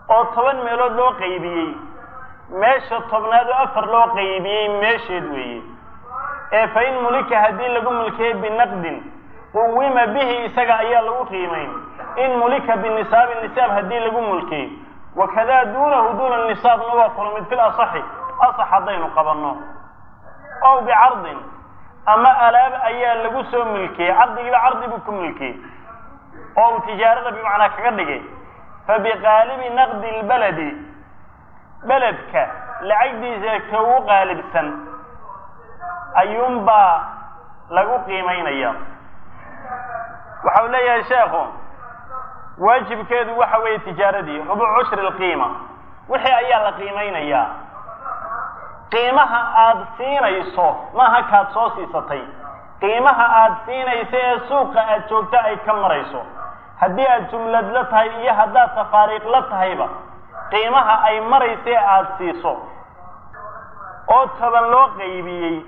oo toban meelood loo qaybiyey meesha tobnaad oo afar loo qaybiyey meesheed weeye ee fa in mulika haddii lagu mulkiyey binaqdin quwima bihi isaga ayaa lagu qiimayn in mulika binisaabi nisaab haddii lagu mulkiyey wakadaa duunahu duuna nisaabna waa kula mid fil asaxi asax haddaynu qabanno ow bicardin ama alaab ayaa lagu soo milkiyey cardigiiba cardi buu ku milkiyey oo uu tijaarada bimacnaa kaga dhigay fa biqaalibi naqdi lbaladi beledka lacagdiisa ka ugu qaalibsan ayuunbaa lagu qiimaynaya waxa uu leeyahay sheekhu waajibkeedu waxa weeye tijaaradii rubuc cushri lqiima wixii ayaa la qiimaynayaa qiimaha aada siinayso maaha kaad soo siisatay qiimaha aada siinayso ee suuqa aada joogta ay ka marayso haddii aad jumlad la tahay iyo haddaad tafaariiq la tahayba qiimaha ay marayso ee aada siiso oo toban loo qaybiyey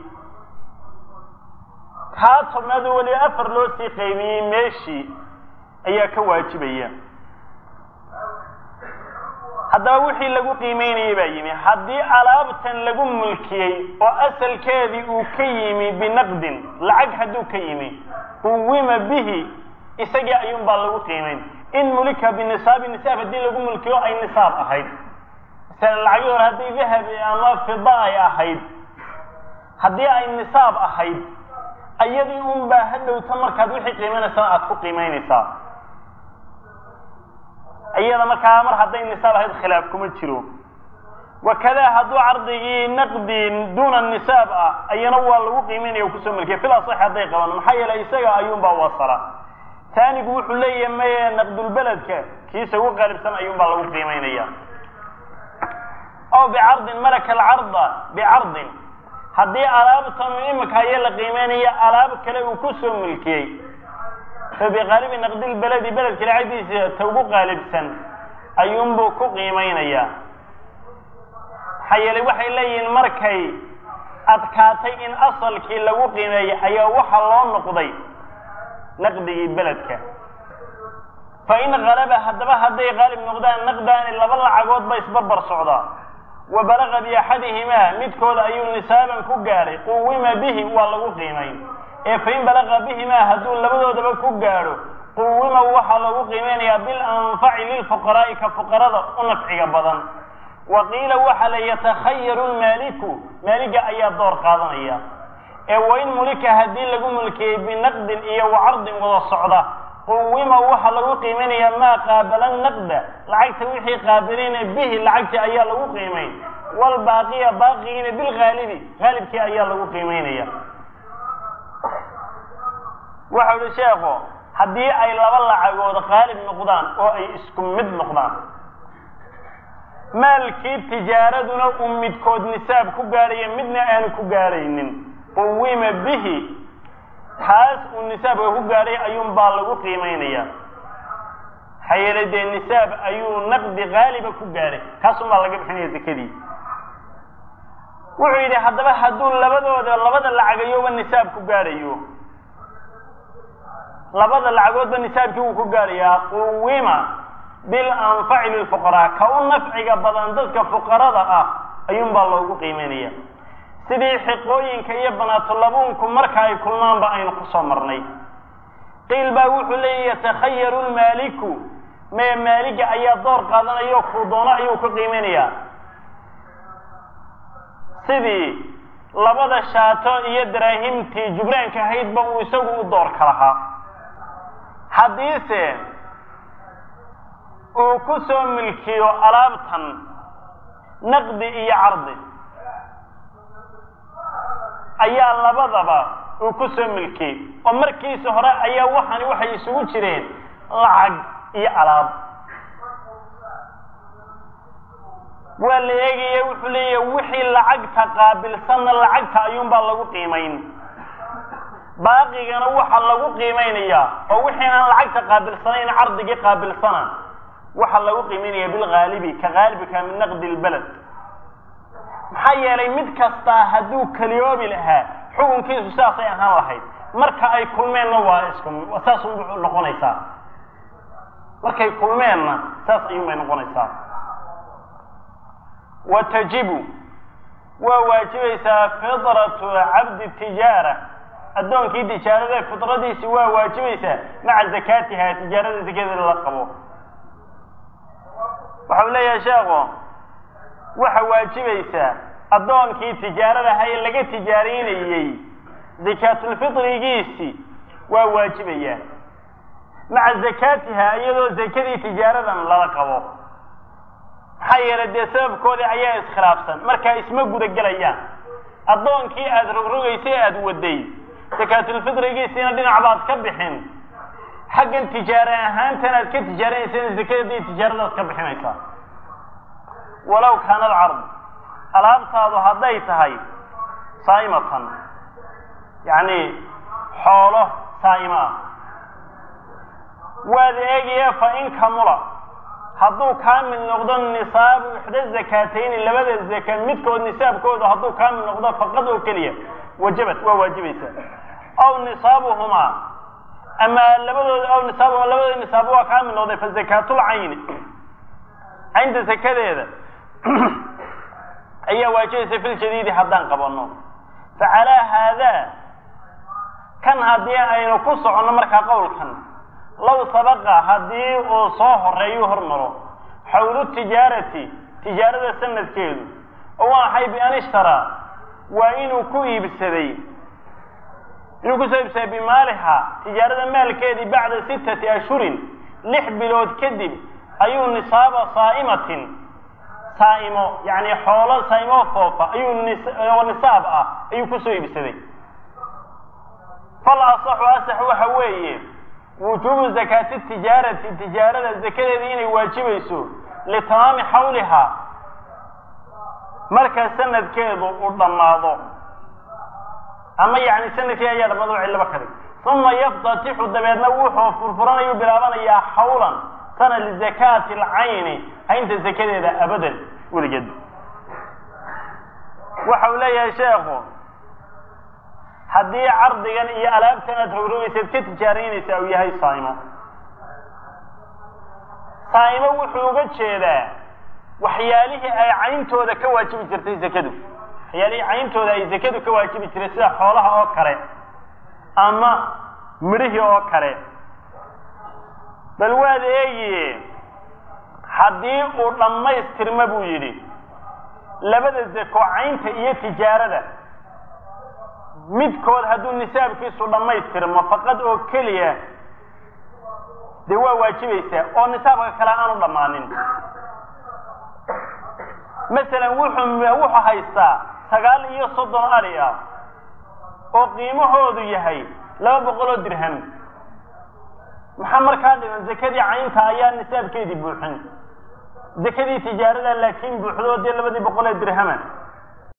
kaa tobnaadoo weliba afar loo sii qaybiyey meeshii ayaa ka waajibaya haddaba wixii lagu qiimeynayay baa yimi haddii alaabtan lagu mulkiyey oo asalkeedii uu ka yimi binaqdin lacag hadduu ka yimi quwima bihi isagii ayuun baa lagu qiimayn in mulika binisaabi nisaab haddii lagu mulkiyo ay nisaab ahayd masalan lacagii hore haddii dahabi ama fida ay ahayd haddii ay nisaab ahayd ayadii un baa hadhowta markaad wixii qiimaynaysana aada ku qiimaynaysaa iyada markaa mar hadday nisaab ahayd khilaaf kuma jiro wakadaa hadduu cardigii naqdin duuna nisaab ah ayana waa lagu qiimaynaya o kusoo milkiya fil asaxi hadday qabaan maxaa yeelay isaga ayuunbaa wasala taanigu wuxuu leeyahay maye naqdulbeledka kiisa ugu qaalibsan ayuunbaa lagu qiimaynaya aw bicardin malaka alcarda bicardin haddii alaabtan imika ayaa la qiimeynaya alaab kale uu kusoo milkiyey fa biqaalibi naqdilbeledi beledka lacagdiisa ta ugu qaalibsan ayuunbuu ku qiimaynayaa maxaa yeelay waxay leeyihiin markay adkaatay in asalkii lagu qiimeeyay ayaa waxa loo noqday naqdigii beledka fa in kalaba haddaba hadday qaalib noqdaan naqdaani laba lacagood ba isbarbar socdaa wa balaqa biaxadihimaa midkooda ayuu nisaaban ku gaadhay quwima bihi waa lagu qiimayn ee fain balaqa bihimaa hadduu labadoodaba ku gaadho quwima waxaa lagu qiimeynayaa bilanfaci lilfuqaraa'i ka fuqarada u nafciga badan wa qiila waxa la yatakhayaru lmaaliku maaliga ayaa door qaadanaya ee wain mulika haddii lagu mulkiyey binaqdin iyo wacardin wada socda quwima waxaa lagu qiimaynayaa maa qaabala naqda lacagta wixii qaabiliina bihi lacagtii ayaa lagu qiimayn walbaaqiya baaqigiina bilhaalibi haalibkii ayaa lagu qiimaynaya waxau uhi sheekhu haddii ay laba lacagood qaalib noqdaan oo ay isku mid noqdaan maalkii tijaaraduna uu midkood nisaab ku gaadhaya midna aanu ku gaadhaynin quwima bihi kaas uu nisaabka ku gaadhay ayuun baa lagu qiimaynaya maxaa yeelay dee nisaab ayuu naqdi haaliba ku gaadhay kaasun baa laga bixinaya zakadii wuxuu yidhi haddaba hadduu labadooda labada lacagayoba nisaab ku gaadhayo labada lacagoodba nisaabkii wuu ku gaadhayaa quwima bilanfaci lilfuqaraa ka u nafciga badan dadka fuqarada ah ayuun baa loogu qiimaynaya sidii xiqooyinka iyo banaatulabuunku marka ay kulmaanba aynu kusoo marnay qiil baa wuxuu leeya yatakhayaru lmaaliku mee maaliga ayaa door qaadanayo kuu doono ayuu ku qiimaynayaa sidii labada shaato iyo daraahimtii jubraanka ahaydba uu isagu u doorka lahaa haddiise uu ku soo milkiyo alaabtan naqdi iyo cardi ayaa labadaba uu ku soo milkiyey oo markiisa hore ayaa waxani waxay isugu jireen lacag iyo alaab waa la eegaya wuxuu leeyahay wixii lacagta qaabilsanna lacagta ayuunbaa lagu qiimayn baaqigana waxaa lagu qiimaynayaa oo wixii aan lacagta qaabilsanayn cardigii qaabilsana waxaa lagu qiimaynaya bilhaalibi ka haalibika min naqdi lbaled maxaa yeelay mid kastaa hadduu keliyoobi lahaa xukunkiisu sidaasay ahaan lahayd marka ay kulmeenna waa isku saasun noqonaysaa markay kulmeenna saas ayuun bay noqonaysaa wa tajibu waa waajibaysaa fidratu cabdi tijaara addoonkii tijaarada fidradiisi waa waajibaysaa maca zakaatiha tijaarada zakadeeda la qabo waxau leeyahay sheekhu waxa waajibaysaa addoonkii tijaaradaha ee laga tijaaraynayey zakaatulfitrigiisi waa waajibayaa maca zakaatiha iyadoo zakadii tijaaradan lala qabo maxaa yeelay dee sababkoodii ayaa iskhilaafsan markaa isma gudagelayaan addoonkii aada rogrogaysay aada waday zakaatulfitrigiisiina dhinac baad ka bixin xaggan tijaare ahaantan aad ka tijaaranaysana zakadii tijaaradaad ka bixinaysaa walow kaana alcardu alaabtaadu hadday tahay saa'imatan yacni xoolo saa'imo ah waad eegaya fa in kamula hadduu kaamil noqdo nisaabu ixda zakaatayni labada zaka midkood nisaabkooda hadduu kaamil noqdo faqad oo keliya wajabat waa waajibaysaa aw nisaabuhumaa ama labadooda aw nisaabuhuma labadooda nisaab waa kaamil noqday fa zakaatulcayni caynta zakadeeda ayaa waajibaysa fil jadiidi haddaan qabano fa calaa haadaa kan haddii aynu ku soconno markaa qowlkan low sabaqa haddii uu soo horeeyu hormaro xawlu tijaarati tijaarada sanadkeedu oo waxay bian ishtaraa waa inuu ku iibsaday inuu kusoo iibsaday bimaaliha tijaarada maalkeedii bacda sittati ashhurin lix bilood kadib ayuu nisaaba saa'imatin saa'imo yacni xoolo saa'imo foofa ayuu oo nisaab ah ayuu kusoo iibsaday fal asaxu asax waxa weeye wujuubu zakaati tijaarati tijaarada zakadeedii inay waajibayso litamaami xawlihaa marka sanadkeedu uu dhammaado ama yacni sanadkeeda ayaa dhammaado o cillaba ka dhig uma yaftatixu dabeedna wuxuu furfuranayuu bilaabanayaa xawlan sana lizakaati alcayni haynta zakadeeda abadan weligeed waxa uu leeyahay sheekhu haddii cardigan iyo alaabtan aad rogrogaysaad ka tijaaraynaysaa uu yahay saa'imo saa'imo wuxuu uga jeedaa waxyaalihii ay cayntooda ka waajibi jirtay zakadu waxyaalihii cayntooda ay zakadu ka waajibi jirtay sida xoolaha oo kale ama midhihii oo kale bal waad eegiye haddii uu dhammaystirma buu yidhi labada zako caynta iyo tijaarada midkood hadduu nisaabkiisu dhammaystirmo faqad oo keliya dee waa waajibaysaa oo nisaabka kale aanu dhammaanin masalan wuxuu wuxuu haystaa sagaal iyo soddon ali ah oo qiimahoodu yahay laba boqol oo dirham maxaa markaa dhiman zakadii caynta ayaa nisaabkeedii buuxin zakadii tijaarada laakiin buuxdo dee labadii boqol ee dirhama